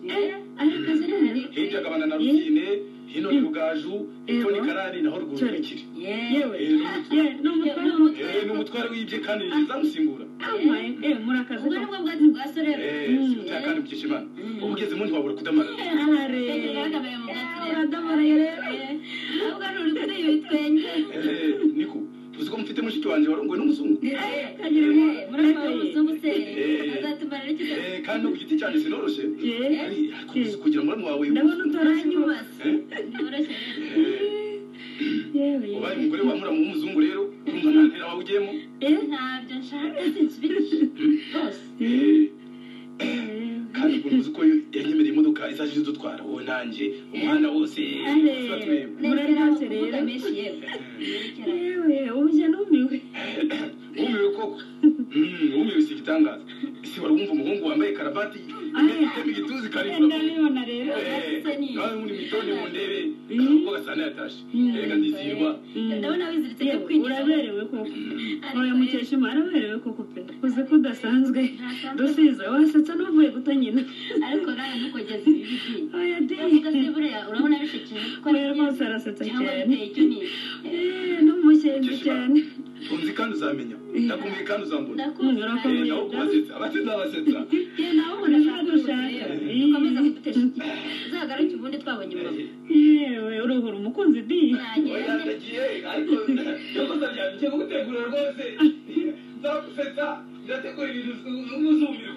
arakaze nabi
hirya agabana na rutine hino ni rugaju hepfo ni
Yego.
karani naho rwuri
Cyari.
rukiri
yewe
Eh, ni umutware.
ye n'umutware
Eh, ni umutware wibye kandi ni izamusimbura
amaye eh murakaze
ubwo
ko
ni bwo bwatsi bwa sorero
si umutekano mukesha imana uba ugeze mu ntiwabura kudamarara
ahare
bahagamira mu bwatsi rero
uradamaraye rero
ahubwo ni uri kutera ibitwenge
Eh, niko tuzi ko mufite mushiki wanjye warunguwe n'umuzungu
kagira ngo
murabona umuzungu se
Eh.
azatumara n'icyo
Eh, kandi ku giti cyanjye sinoroshye
ye
Ari- ariko uzi kugira muramu wawe
ndabona utoranye
kuranywa byoroshye
yewe
ubaye umugore wa muramu w'umuzungu rero urumva nta ntera wawe ugiyemo
eh
ntabyo nshaka sinsubiriye rwose
Eh, kandi ubwo uzi ko yanyemereye imodoka izajya idutwara wowe nanjye umuhanda wose
Ari.
tuba tureba
neza
Muraryoshye rero.
kuvuga menshi yewe Yerekera.
yewe ubujya numiwe
wumiwe koko Mm, wumiwe si igitangaza ese wari wumva umuhungu wambaye karabati itema igituza ikaribura
ndabibona rero
nawe muri mitoni mu ndebe ubwo gasana yatashe reka ndizihirwa
ndabona wiziritse
Yewe,
cyo kwinjira
uraberewe koko
Ariko
oya
rero-
mukeshima araberewe koko pe uzi ko udasanzwe dusiza wasetsa n'uvuye guta nyina
ariko rero ntukugeze ibibi byinshi
oya de
uvuga se buriya urabona bishekeje kuko ari
oya rwose
byiza
arasetsa
cyangwa
cyane
biteye icyo niye
Eh, n'umushenzi cyane
unzi kandi uzamenya ndakumbuye kandi uzambona
ndakumva
Urakomeye.
Eh, nawe kubasetsa abasetsa abasetsa
njye nawe ubona
Ntabwo
ushaka
ushaka.
ukomeza kudutesha igihe uzagaruke ubundi twabonye imbavu
yewe uruhura umukunzi di
oya
ntageranye
ndagiye ariko yakoze byane cyo gutegura rwose ndakusetsa ndategura ibintu n'umuzumbiro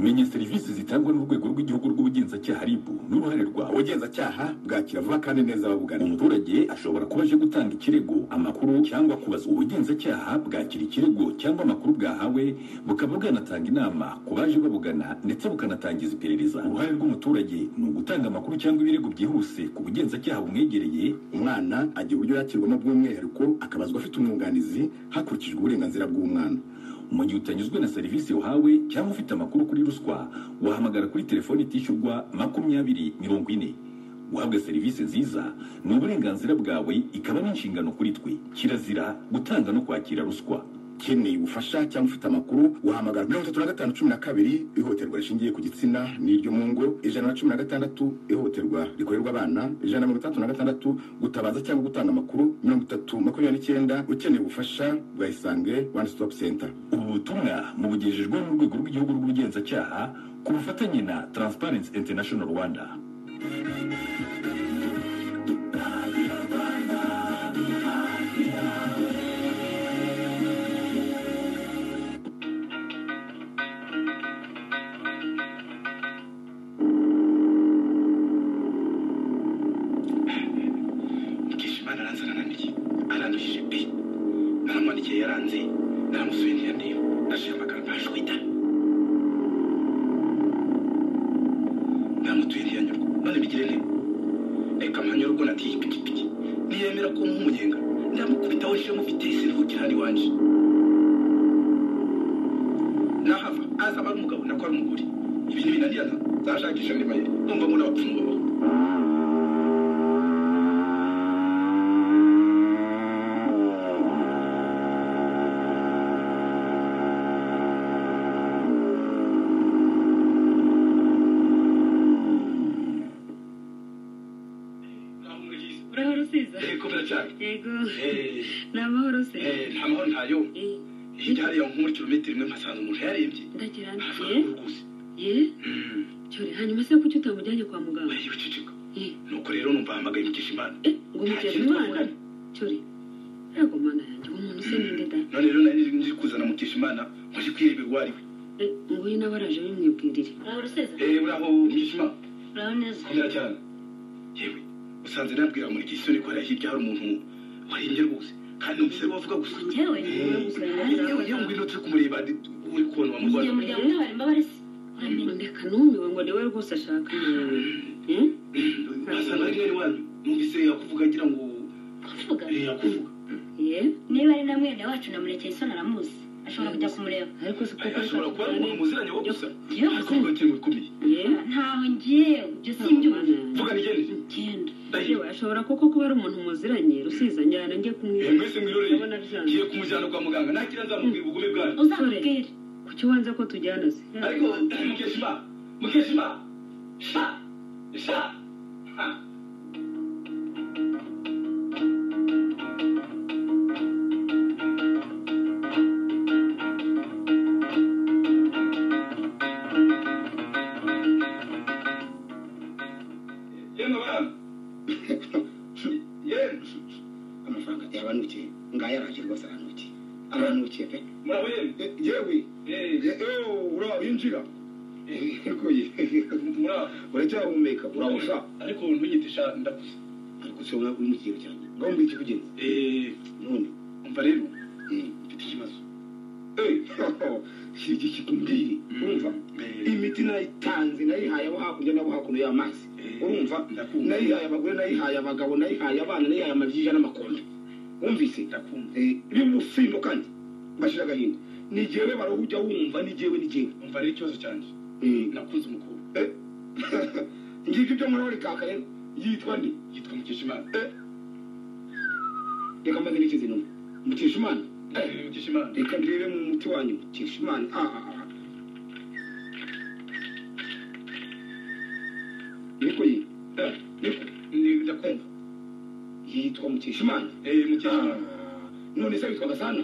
menya serivisi zitangwa n'urwego rw'igihugu rw'ubugenzacyaha ribu n'uruhare rwa ubugenzacyaha bwakira vuba kandi neza ababugana umuturage ashobora kuba aje gutanga ikirego amakuru cyangwa kubazwa ubugenzacyaha bwakira ikirego cyangwa amakuru bwahawe bukaba bwanatanga inama ku baje babugana ndetse bukanatangiza iperereza uruhare rw'umuturage ni ugutanga amakuru cyangwa ibirego byihuse ku bugenzacyaha bumwegereye umwana agira uburyo yakirwamo bw'umwihariko akabazwa afite umwunganizi hakurikijwe uburenganzira bw'umwana mu gihe utanyuzwe na serivisi uhawe cyangwa ufite amakuru kuri ruswa wahamagara kuri telefoni itishyurwa makumyabiri mirongo ine guhabwa serivisi nziza ni uburenganzira bwawe ikaba n'inshingano kuri twe kirazira gutanga no kwakira ruswa ukeneye ubufasha cyangwa ufite amakuru wahamagara mirongo itatu na gatanu cumi na kabiri ihohoterwa rishingiye ku gitsina n'iryo mu ngo ijana na cumi na gatandatu ihohoterwa rikorerwa abana ijana na mirongo itandatu na gatandatu gutabaza cyangwa gutanga amakuru mirongo itatu makumyabiri n'icyenda ukeneye ubufasha bwa isange one stop center ubu butumwa mubugejejweho n'urwego rw'igihugu rw'ubugenzacyaha ku bufatanye na transparency international rwanda
mukeshimana aranze arananiye aranduhije pe naramwandikiye yaranze naramusuye ntiyandeba ndashaka amagambo ashwita namutuye ntiyanyurwa none bigire nte reka mpanyura ubwo natiye ipikipiki niyemera ko nk'umunyenga ndamukubitaho nshire mufite siruhukira hano iwanje nahava aza aba ari umugabo nako ari umugore ibintu binanirana nzashakisha andi mayeri numva mbona abapfumu babaho Namurize.
urahora usiza
Eh, kubera cyane
yego
Eh,
ni amahoro se
eh, nta mahoro ntayo
Eh,
hirya hariya nko muri kilometero imwe mpasanga umuntu yarembye
ndagira nti
afite
ye
uruguzi
ye cyore hanyuma se kuki utamujyanye kwa muganga
wari wiceceka
Eh.
nuko rero numva ahamagaye mukesha imana
Eh, ngo umutera imana cyore yego mana yanjye uwo muntu se ninde da
none rero nari nzi kuzana mukesha imana nkoje kwireba uwo ari we
Eh, nguyu nawe araje bimwibwirire
uraba urusiza
Eh, uraho mukesha imana
uraba neza
kubera cyane yewe usanze nabwira muri gisore ko hariya hirya hari umuntu warembye rwose kandi numvise ari we wavuga gusa
njyewe
Eh, yewe yewe ngwino turi kumureba ndi- uri kubona wamurwara
igihe umuryango n'abarimo barese urabona
numiwe ngo niwe rwose ashaka Eh?
wasanga rero wanyu numvise yakuvuga agira ngo
kuvuga
eh, yakuvuga
ye
niba ari na mwene wacu na murekeye isoni aramuzi ashobora kujya kumureba
ariko si kuko
ashobora kuba ari umuntu muziranye wo gusa
Yo,
ariko uvuga kiri mu bikomeye
ye
ntaho ngewe ibyo simbyumva
vuga nigende
genda
ndahiwe
ashobora koko kuba ari umuntu muziranye rusizanye nanjye
Eh,
kumwiba
mwese mwiroreye
ndabona byanga
ngiye kumujyana kwa muganga nakira nzamubwira ubugome bwanyu
uzamubwire
kuki wanze ko tujyana se
ariko mukeshima mukeshima sha sha ha yemwe bana yemwe
amafaranga yaranukiye ngaho yaraje rwose aranukiye aranukiye pe
murabo yemwe
Eh, yewe
Eh,
ura winjira Egoye.
murabo
uracyahumeka urabusha
ariko ntunyitisha ndakuze
ariko se ubona uri mu kigero cyane ngaho mbwira ikikugenza
Eh,
none
umva rero
eh,
mfite ikibazo
si iki kikubwire urumva imiti nayitanze nayihaye abo hakurya n'abo hakuno y'amazi
Eh,
urumva
ndakumva.
nayihaye abagore nayihaye abagabo nayihaye abana nayihaye amabyiga n'amakondo wumvise
ndakumva
bimusimbo kandi bashira agahinda ni jewe barawujya wumva ni jewe ni jewe
umva rero ikibazo cyanjye nakunze umukobwa
ngibyo ibyo nkora rikaka rero yitwa nde
yitwa mukeshimana
reka mbaze n'ikizi numa mukesha imana
Eh, mukeshimana
reka ndebe mu muti wanyu mukesha imana Ah, ah, ah. ariko ye
Eh, ni- ndakumva
yitwa mukesha imana
Eh,
Ah,
mukeshimana
none se witwa gasana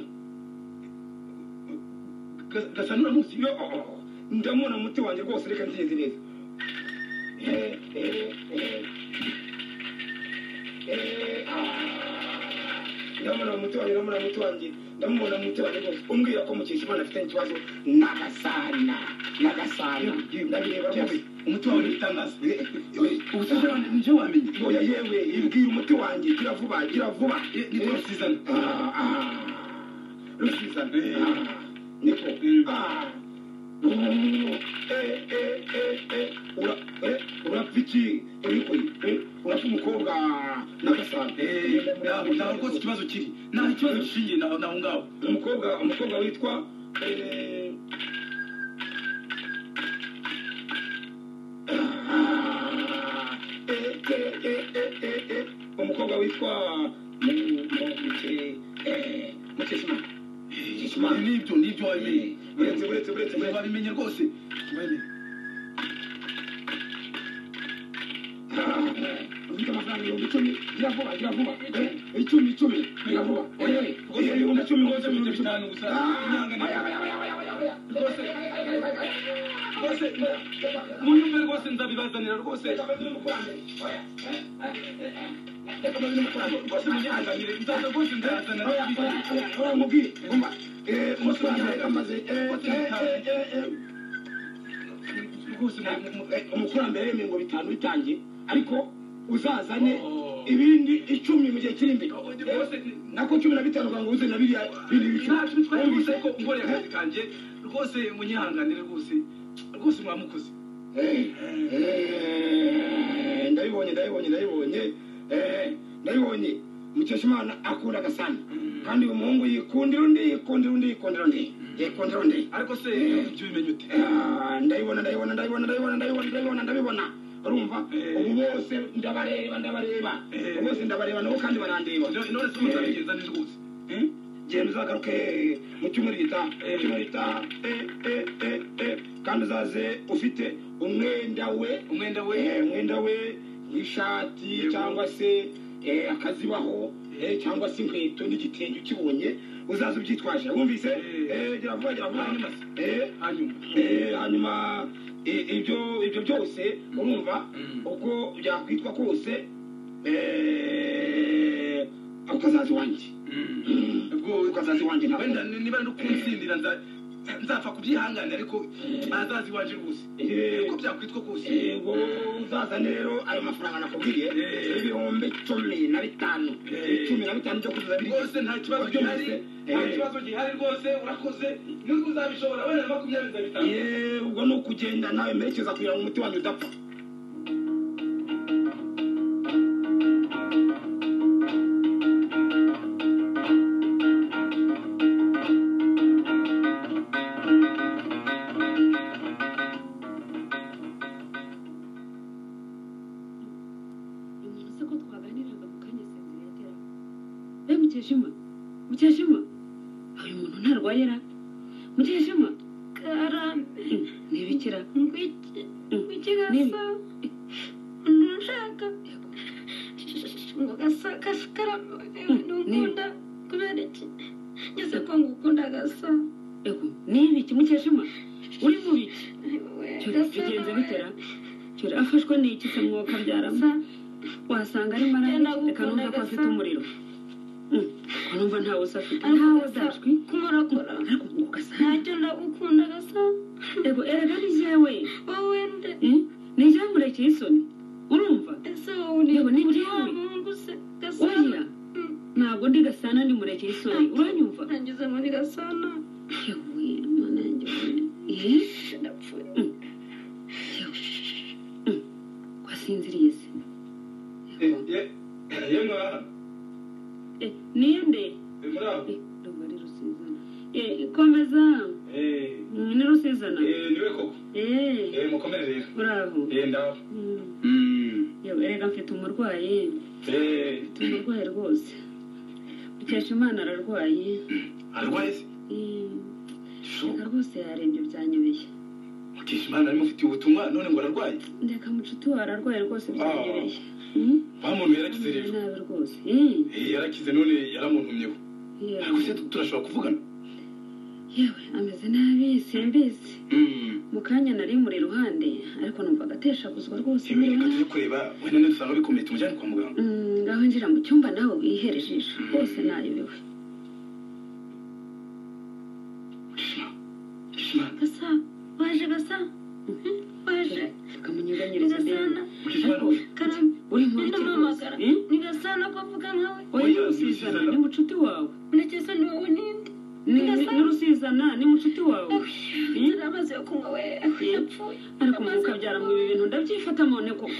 gasa n'uramuzi
Yo, oh, oh, oh. ndamubona mu muti wanjye rwose reka nzigenze neza Eh, eh, eh. Eh, ah. ndamubona mu muti wanjye ndamubona mu muti wanjye ndamubona mu muti wanjye rwose umbwira ko mukesha imana afite ikibazo n'agasana n'agasana ndabireba rwose
umuti wawe n'igitangaza
Eh, eh, ubusabye wanjye nibyo wamenye oya yewe ibwira umuti wanjye gira vuba gira vuba
Eh, nitwa rusizana
rusizana
Eh.
niko
Mm.
Ah. Mm. Eh, eh, eh, eh. Ura- eh, urapfa iki uriko urapfa umukobwa n'agasambe
Eh, ntabwo ntabwo rwose ikibazo kiri nta kibazo gishingiye naho naho ngaho
umukobwa umukobwa witwa eh, ah, eh, eh, eh, eh, eh, eh, umukobwa witwa mukeshimana
Eh, nibyo nibyo wabimenye
uretse uretse uretse
Eh,
uretse
wabimenye rwose wabimenye
ufite amafaranga ibihumbi icumi gira vuba gira vuba Eh, icumi icumi gira vuba
Oya,
Eh,
rwose
eh,
ibihumbi icumi rwose
ibihumbi
bihita bitanu
icumi.
gusa
Ah,
inyanga ni
aya, aya, aya, aya, aya, aya.
rwose
Rwose,
munyumve rwose nzabibazanira rwose
reka mbabwire umukurange. Oya, eh, eh, eh, eh. Reka mbabwire umukurange.
rwose munyazanire nzaza rwose nzazana
Oya, oya, oya, oya, mubwire. Umva. Eh, umunsi wanjye uramaze. Eh, eh, eh, eh, eh.
rwose
Eh, umukurambere yemeye ngo bitanu bitangiye ariko uzazane
Oh.
ibindi icumi mu gihe kiri imbere
Oh,
Eh,
rwose ni-
nako cumi na bitanu ukagira ngo uze na biriya bindi bicumi
ntacyo bitwaye rwose ko ngore
Eh,
akazi kanjye rwose munyihanganire rwose rwose mwamukoze
Eh, ndabibonye ndabibonye ndabibonye Eh, ndabibonye mukeshimana akunda agasana kandi uyu muhungu yikundira undi yikundira undi yikundira undi yikundira undi
ariko se ibyo bimenye ute
Ah, ndabibona ndabibona ndabibona ndabibona ndabibona ndabibona ndabibona urumva
Eh.
ubu bose ndabareba ndabareba
Eh.
ubu bose ndabareba nabo kandi barandeba
none none se umuntu abigenza ni rwose
Hmm? genda uzagaruke mu cyumweru gitaha mu cyumweru gitaha Eh, eh, eh, eh. kandi uzaze ufite umwenda we
umwenda we
Eh, umwenda we w'ishati
Yego.
cyangwa se eh, akazibaho eh, cyangwa se inkweto n'igitenge ukibonye uzaze ubyitwaje wumvise
Eh.
Eh, gira vuba gira vuba
Hanyuma se?
Eh,
hanyuma
Eh, hanyuma i- ibyo ibyo byose urumva uko byakwitwa kose eh, ukazaza iwanjye
Mm.
Mm.
ubwo
ukazaza iwanjye ntabwo
wenda niba no kunsindira nza nzapfa kubyihangana ariko azazi iwaje rwose uko byakwitwa kose
yego uzaza rero ayo mafaranga nakubwiye ibihumbi cumi na bitanu cumi na bitanu byo kuzuza biri
rwose nta kibazo gihari nta kibazo gihari rwose urakoze nubwo uzabishobora wenda makumyabiri na bitanu
yeee ubwo ni ukugenda nawe merekeza kugira ngo umuti wanyu udapfa
umuntu se ko twaganiraga mu kanya senderi yatera be mukeshima mukeshima uyu muntu ntarwayera mukeshima
karambe
ntibikira
ngwikigasa nshaka ngo gasa gasa karambe nukunda kubera iki ngeze ko ngukunda gasa
ego nibiki mukeshima uri mu biki Cyo,
gasa
bigenze bitera cyo afashwe n'iki se mwuka byarama
gasa
wasanga ari marana
Yenda
reka numva ko
gukunda
afite
gasa.
umuriro Mm, ko numva ntawe usafite
ariko
ntawe
gasa
udashwi
kumurokora
ariko ugasa
ntacyo ndagukunda gasa
ego erega ni jewe
wowe nde
Mm, ni jewe murekeye isoni urumva
ese wowe ni
Yewe, ni
uri
njyewe.
wa muhungu se gasa
oya ntabwo ndi gasana ni murekeye isoni uranyumva
nageze muri gasana
yewe none njye yewe
ndapfuye
kwasinziriye se
yemwa
Eh, niyo nde
muri aho
Eh, ndumva ari rusizana Eh, komeza Mm, ni rusizana
niwe koko
Eh,
mukomere rero
bravo
ndaho
Mm. yewe erega mfite umurwayi mfite umurwayi rwose mukesha imana ararwaye
arwaye se
Mm, reka rwose yarembye byanyobeye
mukesha imana arimo ufitiye ubutumwa none ngo ararwaye
ndeka mucuti wawe ararwaye rwose byanyobeye
wa muntu yarakize rero
nabi rwose Eh,
Eh, yarakize none yaramuntumyeho
yewe.
ariko se turashobora kuvugana
yewe ameze nabi simbizi mu kanya nari muri iruhande ariko numva agateshaguzwa rwose
yewe reka tujye kureba wenda nidusanga bikomeye tumujyane kwa muganga
Mm, ngaho injira mu cyumba nawe wihere ijisho rwose nayobewe
mukesha mukesha imana
gasa waje gasa waje
bakamunyeganyiriza
gasana
mukesha imana wowe
karambe
uri mu
nenda
biki rwose
mpamagara
Eh?
ni gasana ko avuga nkawe
oya rusizana ni mucuti wawe
ndakeza ni wowe ninde
Ni-
Ni
ni-
gasana.
ni rusizana ni mucuti wawe
ngira amazi yo kunywa we yapfuye
ariko umwuka byara mu ibi bintu ndabyifata none koko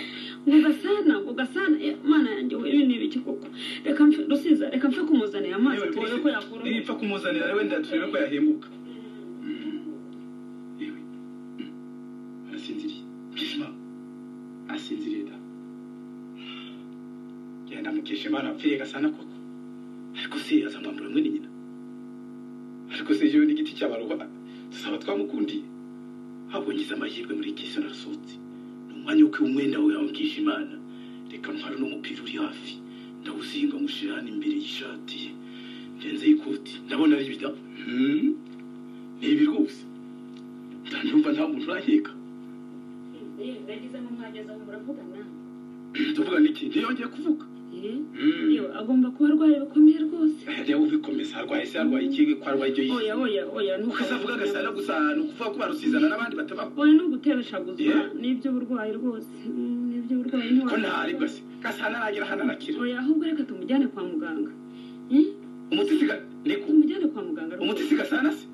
ngo gasana ngo gasana Eh, mana yanjye we ibi ni ibiki koko reka mfe- rusiza reka mfe kumuzanira amazi
yewe
turebe ko yakura
nipfa kumuzanira wenda turebe ko yahembuka yewe Mm. arasinziriye mukesha imana arasinziriye da genda mukesha imana apfiye gasana koko ariko se azamwambura mwene nyina ariko se yewe n'igiti cy'abaroha tusaba twamukundiye ahubwo ngize amahirwe muri iki isi narasohotse ni umwanya wo kwiha umwenda wawe yawe mukesha imana reka ntware n'umupira uri hafi ndawuzinga nywushyira hano imbere y'ishati ye ndenzeho ikoti ndabona ari ibitabo Hmm? ni ibi rwose ndanyumva nta muntu uraheka
ndagizemo umwanya azaho muravugana
tuvuga n'iki ntiyongeye kuvuga
Eh,
Hmm.
yewe agomba kuba arwaye bikomeye rwose
reba ubikomeza arwaye se arwaye iki ko arwaye ibyo yise
oya oya oya
ukese avuga agasana
ntukavuga
gusa ni ukuvuga ko barusizana n'abandi batabaho
oya ntugutebeshaguzwa
Yeah.
ni iby'uburwayi rwose Mm, ni iby'uburwayi
ko
ntiwabikora.
ntaribwa se gasana aragera hano arakira
oya ahubwo reka tumujyane kwa muganga Eh,
umuti siga niko
tumujyane kwa muganga rwose.
umuti siga sana se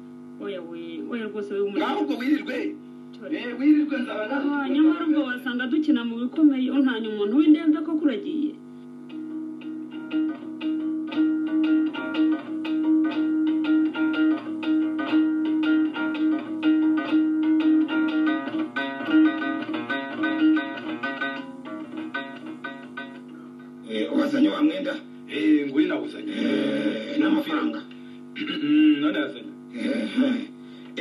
oya we oya rwose we
ngaho
umuriro
ubwo wirirwe Eh, wirirwe nzaba
Ah,
nawe
nyamara ubwo wasanga dukina mu bikomeye untanya umuntu w'indembe ko kuragiye
Eh, wazanye wa mwenda
Eh, nguri nawuzanye
Eh, n'amafaranga
Mm, none yazanye
Eh,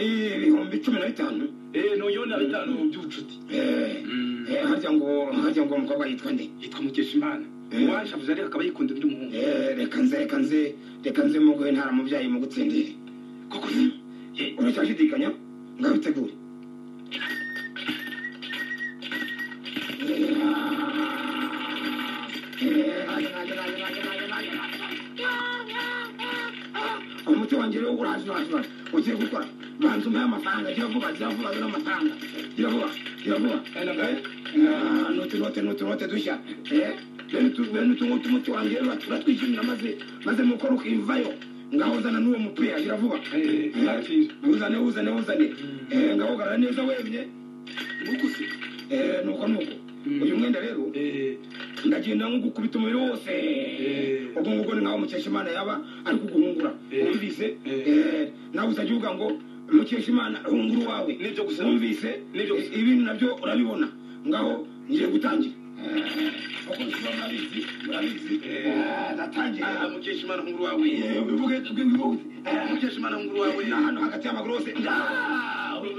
eh, ibihumbi cumi na bitanu
Eh, noyo na bitanu by'ubucuti
Eh,
Mm.
eh, harya ngo harya ngo umukobwa yitwa nde
yitwa mukeshimana
Eh.
uwaje avuze ariko akaba yikunda undi muhungu
Eh, reka nze reka nze reka nze muguhe ntara mubyayi mugutsindire
koko se ye
uretse ashidikanya ngabitegure umuti wanjye rero uraje uraje uraje ugiye gukora banza umuhe amafaranga gira vuba gira vuba dore amafaranga gira vuba gira vuba Ah, ni utunote ni utunote dushya Eh, bene utu- bene utu ngutu umuti wanjye rero uratwishyurira maze maze mukora ukivayo ngahozana n'uwo mupira gira vuba
Eh, nakira.
uzane uzane uzane Eh, ngahogarara neza wemye
muguzi
Eh, nuko nuko uyu mwenda rero ndagenda nko gukubita umubiri wose ubwo ngubwo ni nkaho mukeshimana yaba ari kuguhungura
Eh.
wumvise
Eh.
Eh, nawe uzajya uvuga ngo mukeshimana hungura uwawe
Nibyo gusa.
wumvise
Nibyo gusa.
Eh, ibintu nabyo urabibona ngaho ngiye gutangira Eh, uko bisaba murabizi murabizi Eh, natangiye
mukesha imana nkuru wawe
Eh, ubivuge bwihuse Eh,
mukesha imana nkuru wawe
ni ahantu hagati y'amaguru hose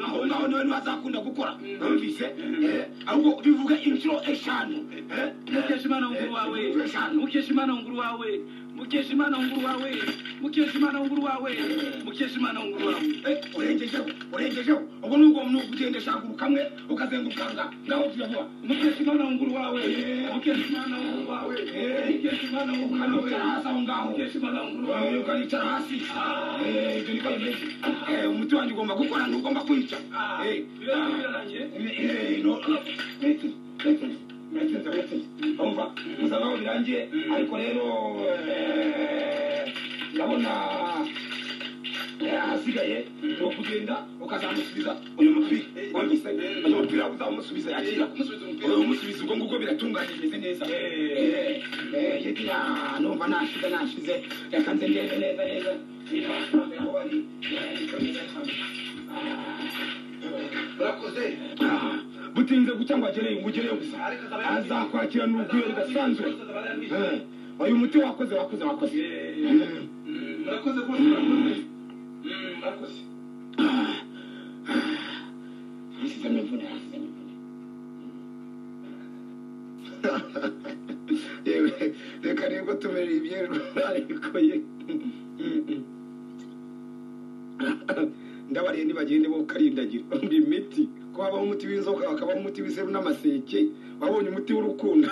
aho ngaho niwe niwe azakunda gukora numvise Eh, ahubwo bivuga inshuro eshanu Eh,
mukesha imana nkuru wawe
inshuro eshanu
mukesha imana nkuru wawe mukesha imana nkuru wawe mukesha imana nkuru wawe mukesha imana nkuru wawe
Eh, urengejeho urengejeho ubwo ni ubwo ni ukugendesha akaguru kamwe ukazenguruka nga- ngaho tuyavura
mukesha imana nkuru wawe mukesha imana nkuru wawe mukesha imana nkuru wawe
ukanicara hasi aho ngaho
mukesha imana nkuru wawe
Eh, ukanicara hasi Eh, ibyo ni byiza. Eh, umuti wanjye ugomba gukora ntugomba kwica Eh,
Birarangiye, birarangiye
umva gusa naho birangiye ariko rero eh, ndabona eh, ahasigaye ni ukugenda ukazamusubiza uyu mupira wumvise uyu mupira uzamusubiza yakira
musubiza umupira
uyu musubizi ubwo ngubwo biratunganye bimeze neza Eh, eh, yagira numva nashize nashize reka nze ndebe neza neza niba amafaranga yaho bari eh, bikomeza bikomeza.
urakoze
Ah, butinze guca ngo agereyo ngo ugereyo gusa azakwakirana urugwiro rudasanzwe Eh, uyu muti wakoze wakoze wakoze Mm.
murakoze rwose murakoze Mm, murakoze
Nasize amavune, nasize amavune. yewe reka nibwo tumereye ibyeru ariko ye ndabariye nibagende bo karindagira umva imiti ko habaho umuti w'inzoka hakabaho umuti w'iseru n'amaseke wabonye umuti w'urukundo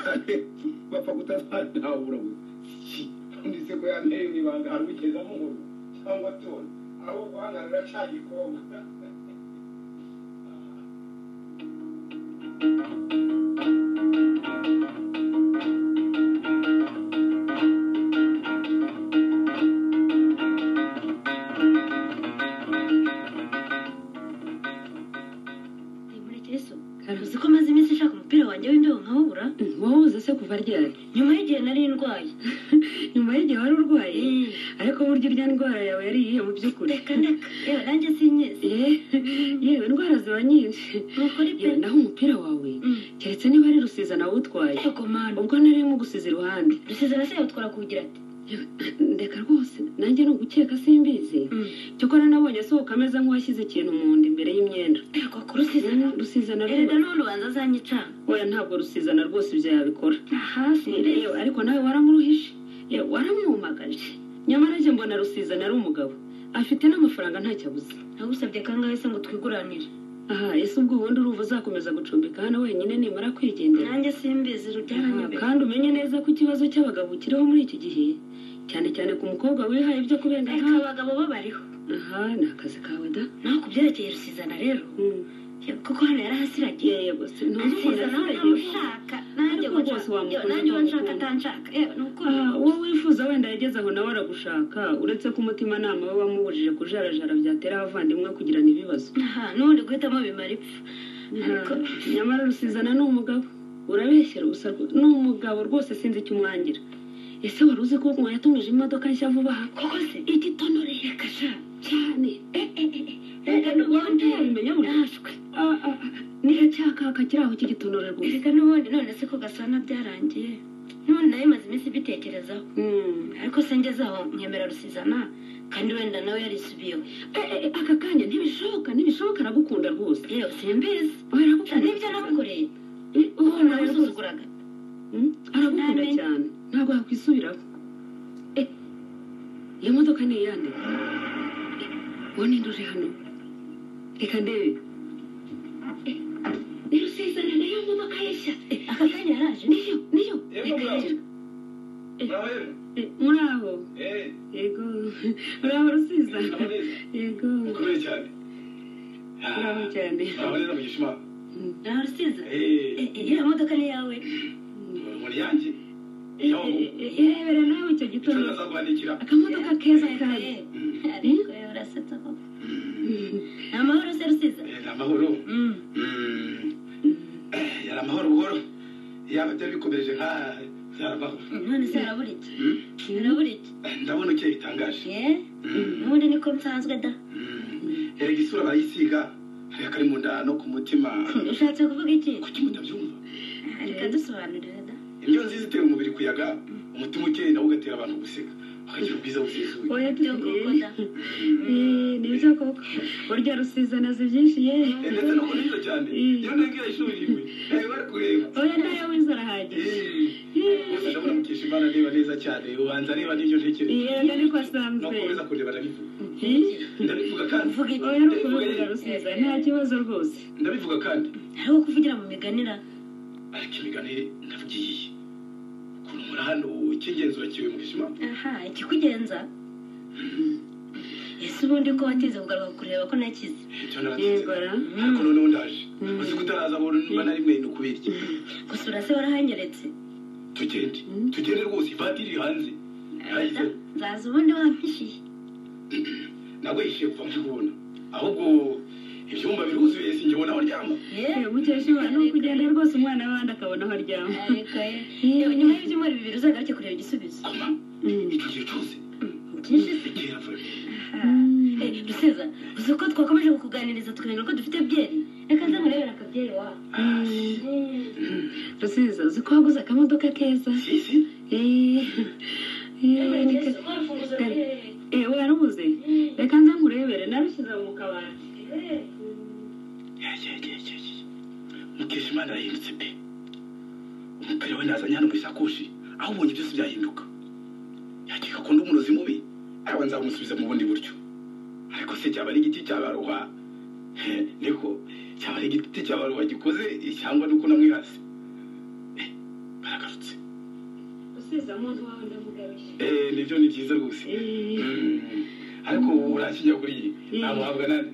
bapfa kutazanabura ndetse ko yanteye mu ibanga hari ugeza mu nkuru cyangwa tona aho guhagarara cya gikombe
murekezo uzi ko maze iminsi nshaka umupira wanjye w'imbeho nkawubura
wawuze se kuva ryari
nyuma y'igihe nari ndwaye
nyuma y'igihe wari urwaye
Eh,
ariko burya urya ndwara yawe yari iyihe mu by'ukuri
reka ndeka yewe nanjye sinyezi
Eh, yewe indwara ziba nyinshi
nukuri pe
yewe naho umupira wawe
Mm.
keretse niba ari rusiza nawe utwaye
yego manu
ubwo nari irimo gusiza iruhande
rusize araseye utwara kugira ati
ndeka rwose nanjye ni ugukeka simbizi cyokora nabonye asohoka ameze nk'uwashyize ikintu mu nda imbere y'imyenda
yego kurusizana
rusizana
erega
rero
n'ubundi banza azanyicana
oya ntabwo rusizana rwose ibyo yabikora
hasi
yewe ariko nawe waramuruhishe yewe waramwumagaje nyamara njye mbona rusizana ari umugabo afite n'amafaranga ntacyo abuze
nagusabye kangahe se ngo twiguranire
aha ese ubwo ubundi uruva uzakomeza gucumbika hano wenyine nimara kwigendera
nanjye simbizi
Aha,
rubyaranyobeye
kandi umenye neza ko ikibazo cy'abagabo kiriho muri iki gihe cyane cyane ku mukobwa wihaye ibyo kubenga
reka
nkawe
abagabo bo bariho
aha ni akazi kawe da
naho ku byerekeye rusizana rero yego, kuko hano yarahasiragiye
yewe gusa
rusiza nawe ntamushaka nanjye
Ariko
uwo
rwose
nshaka
wamukunda
yewe, nanjye uwo nshaka
nkamukunda.
atanshaka yewe ni ukuri
uwo wifuza wenda yageze aho nawe aragushaka uretse ko umutimanama we wamubujije kujarajara byatera abavandimwe kugirana ibibazo
aha n'ubundi guhitamo bimara ipfa ariko
nyamara rusizana ni umugabo urabeshyera ubusa rwo- ni umugabo rwose sinzi icyo umwangira ese wari uzi ko ngo yatumije imodoka nshya vuba aha
koko se igitonorere reka sha
cyane
reka n'ubundi
wabimenya buri-
yashwe
Ah, ah, ah, niracyakaka kiri aho cy'igitonore rwose
reka n'ubundi none se ko gasana byarangiye none nayo imaze iminsi ibitekerezaho
Mm.
ariko se ngeze aho nkemera rusizana kandi wenda nawe yarisubiyeho
Eh, eh, aka kanya ntibishoboka ntibishoboka aragukunda rwose
yewe simbizi
aragukunda
n'ibyo namukoreye
Eh, oh,
ubu
nawe rwose.
namusuzuguraga
Mm, aragukunda
Namenye.
cyane ntabwo yakwisubiraho Eh, iyo modoka ni iyande uwo ni uri hano reka ndebe
ni rusizana nayo modoka ye nshya Eh, aka kanya yaraje niyo niyo
Yego,
Reka
bravo.
njye-
nawe
Eh, muri aho
eh
yego muri aho rusiza
naboneza
yego
mukomeye cyane
uraho cyane
urabona rero mugisha
nawe usiza
eee
iriya modoka ni iyawe
muri yanjye
irebere nawe icyo
icyo
gitondo
nazakwandikira
akamodoka keza kaje
Eh, ariko urasetsa koko ni amahoro se rusiza
Eh, ni amahoro
Mm.
Mm. Eh, yari amahoro buhoro yaba byari bikomereje nka yari amahoro
none se harabura iki
Mm.
harabura iki
Eh, ndabona ukeye bitangaje
ye n'ubundi niko nsanzwe da
Mm. erega isura barayisiga hariya kari mu nda no ku mutima
ushatse kuvuga iki
kuki mutabyumva
reka dusobanurire da
indyo nziza itera umubiri kuyaga umutima ukeye nawo ugatera abantu guseka bakagira ubwiza busesuye
oya
byo koko da
nibyo koko burya rusiza nazi byinshi ye
Eh, ndetse no kuneza cyane iyo ntegera ishuri iwe eh, bari kureba
oya nayo wize arahagije
Eh, gusa ndabona mukesha imana areba neza cyane ubanza areba n'ibyo ntekereza
yego niko
no
asanzwe
kukomeza kureba ndabivuga
Eh,
ndabivuga kandi
uvuga iki
oya ni ukubivuga rusiza nta kibazo rwose
ndabivuga kandi
hariho kuvugira mu miganira
ariko imiganire ndavugiye iyi ukuntu muri hano icy'ingenzi urakiwe mu buzima
aha ikikugenza ese ubundi ko watize kugaruka kureba ko nakize
icyo naratinze
yego ra
ariko noneho ndaje gusa ko utaraza abona niba nari mwene kubirya
gusa urase warahanyeretse
tugende tugende rwose ivatiri iri hanze
Da,
yahise
nzaza ubundi wampishiye
ntabwo yishyuye kuva muri kubona ahubwo ibyumba biruzuye sinjye ubona aho aryama
ye
mukesha imana ni ukugenda rwose umwana w'abandi akabona aho aryama
ariko ye yewe nyuma y'ibyumweru bibiri uzagaruke kureba igisubizo
koma icyo gihe cyose
byinshi se
bikera vuba
Eh, rusiza uzi ko twakomeje kukuganiriza tukamenya ko dufite byeri reka nze nkurebera akabyeri wawe
rusiza uzi ko waguze akamodoka keza
si si
Eh, eh, ni ke- eh, warabuze reka nza nkurebere narushyize mu kabati
mukesha imana arahindutse pe umupira we nazanye hano mu isakoshi aho ubonye byose byahinduka yakeka ko ndi umurozi mubi araba nzamusubiza mu bundi buryo ariko se cyaba ari igiti cyabaruha niko cyaba ari igiti cyabaruha gikoze cyangwa ni uko namwirasi Eh, baragarutse
rusiza umuntu wawe ndamugarushye
Eh, nibyo ni byiza rwose
Eh,
Mm. ariko urakijya kuri iyi ntamuhabwa nande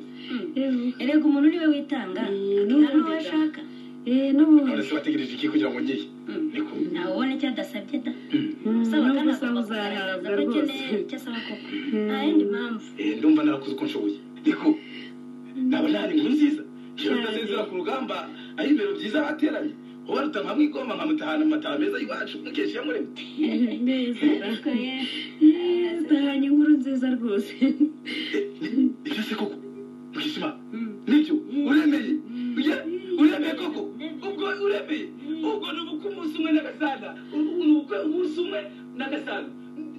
eh,
erega umuntu niwe witanga
Mm,
akina
n'ubundi
n'uwo
da.
ashaka
eh, n'ubundi
none se wategereje iki kugira ngo ngiye niko
ntawe ubona icyo adasabye da
Mm,
usaba kandi
n'ubusa
agomba
uzahabwa
kugaragaza ko
rwose
akeneye icyo asaba koko nta yindi mpamvu
Eh, ndumva narakoze uko nshoboye ariko naba ntari inkuru nziza iyo ndasezera ku rugamba ari ibintu byiza bateranye wowe rutanga hamwe igoma nkamutahana amataha meza y'iwacu mukesha iyamuremye
neza
ariko ye
zitahanye inkuru nziza rwose
ibyo se koko mukishima nibyo uremeye Oya, uremeye koko ubwo uremeye ubwo ni ubukwe umunsi umwe n'agasaga ubu ni ubukwe umunsi umwe n'agasaga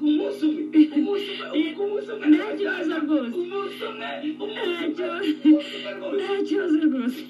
umunsi umwe umunsi umwe ubukwe umunsi umwe
nta
n'agasaga
kibazo rwose
umunsi umwe umunsi umwe
Ntacyo-
umunsi umwe rwose
nta kibazo rwose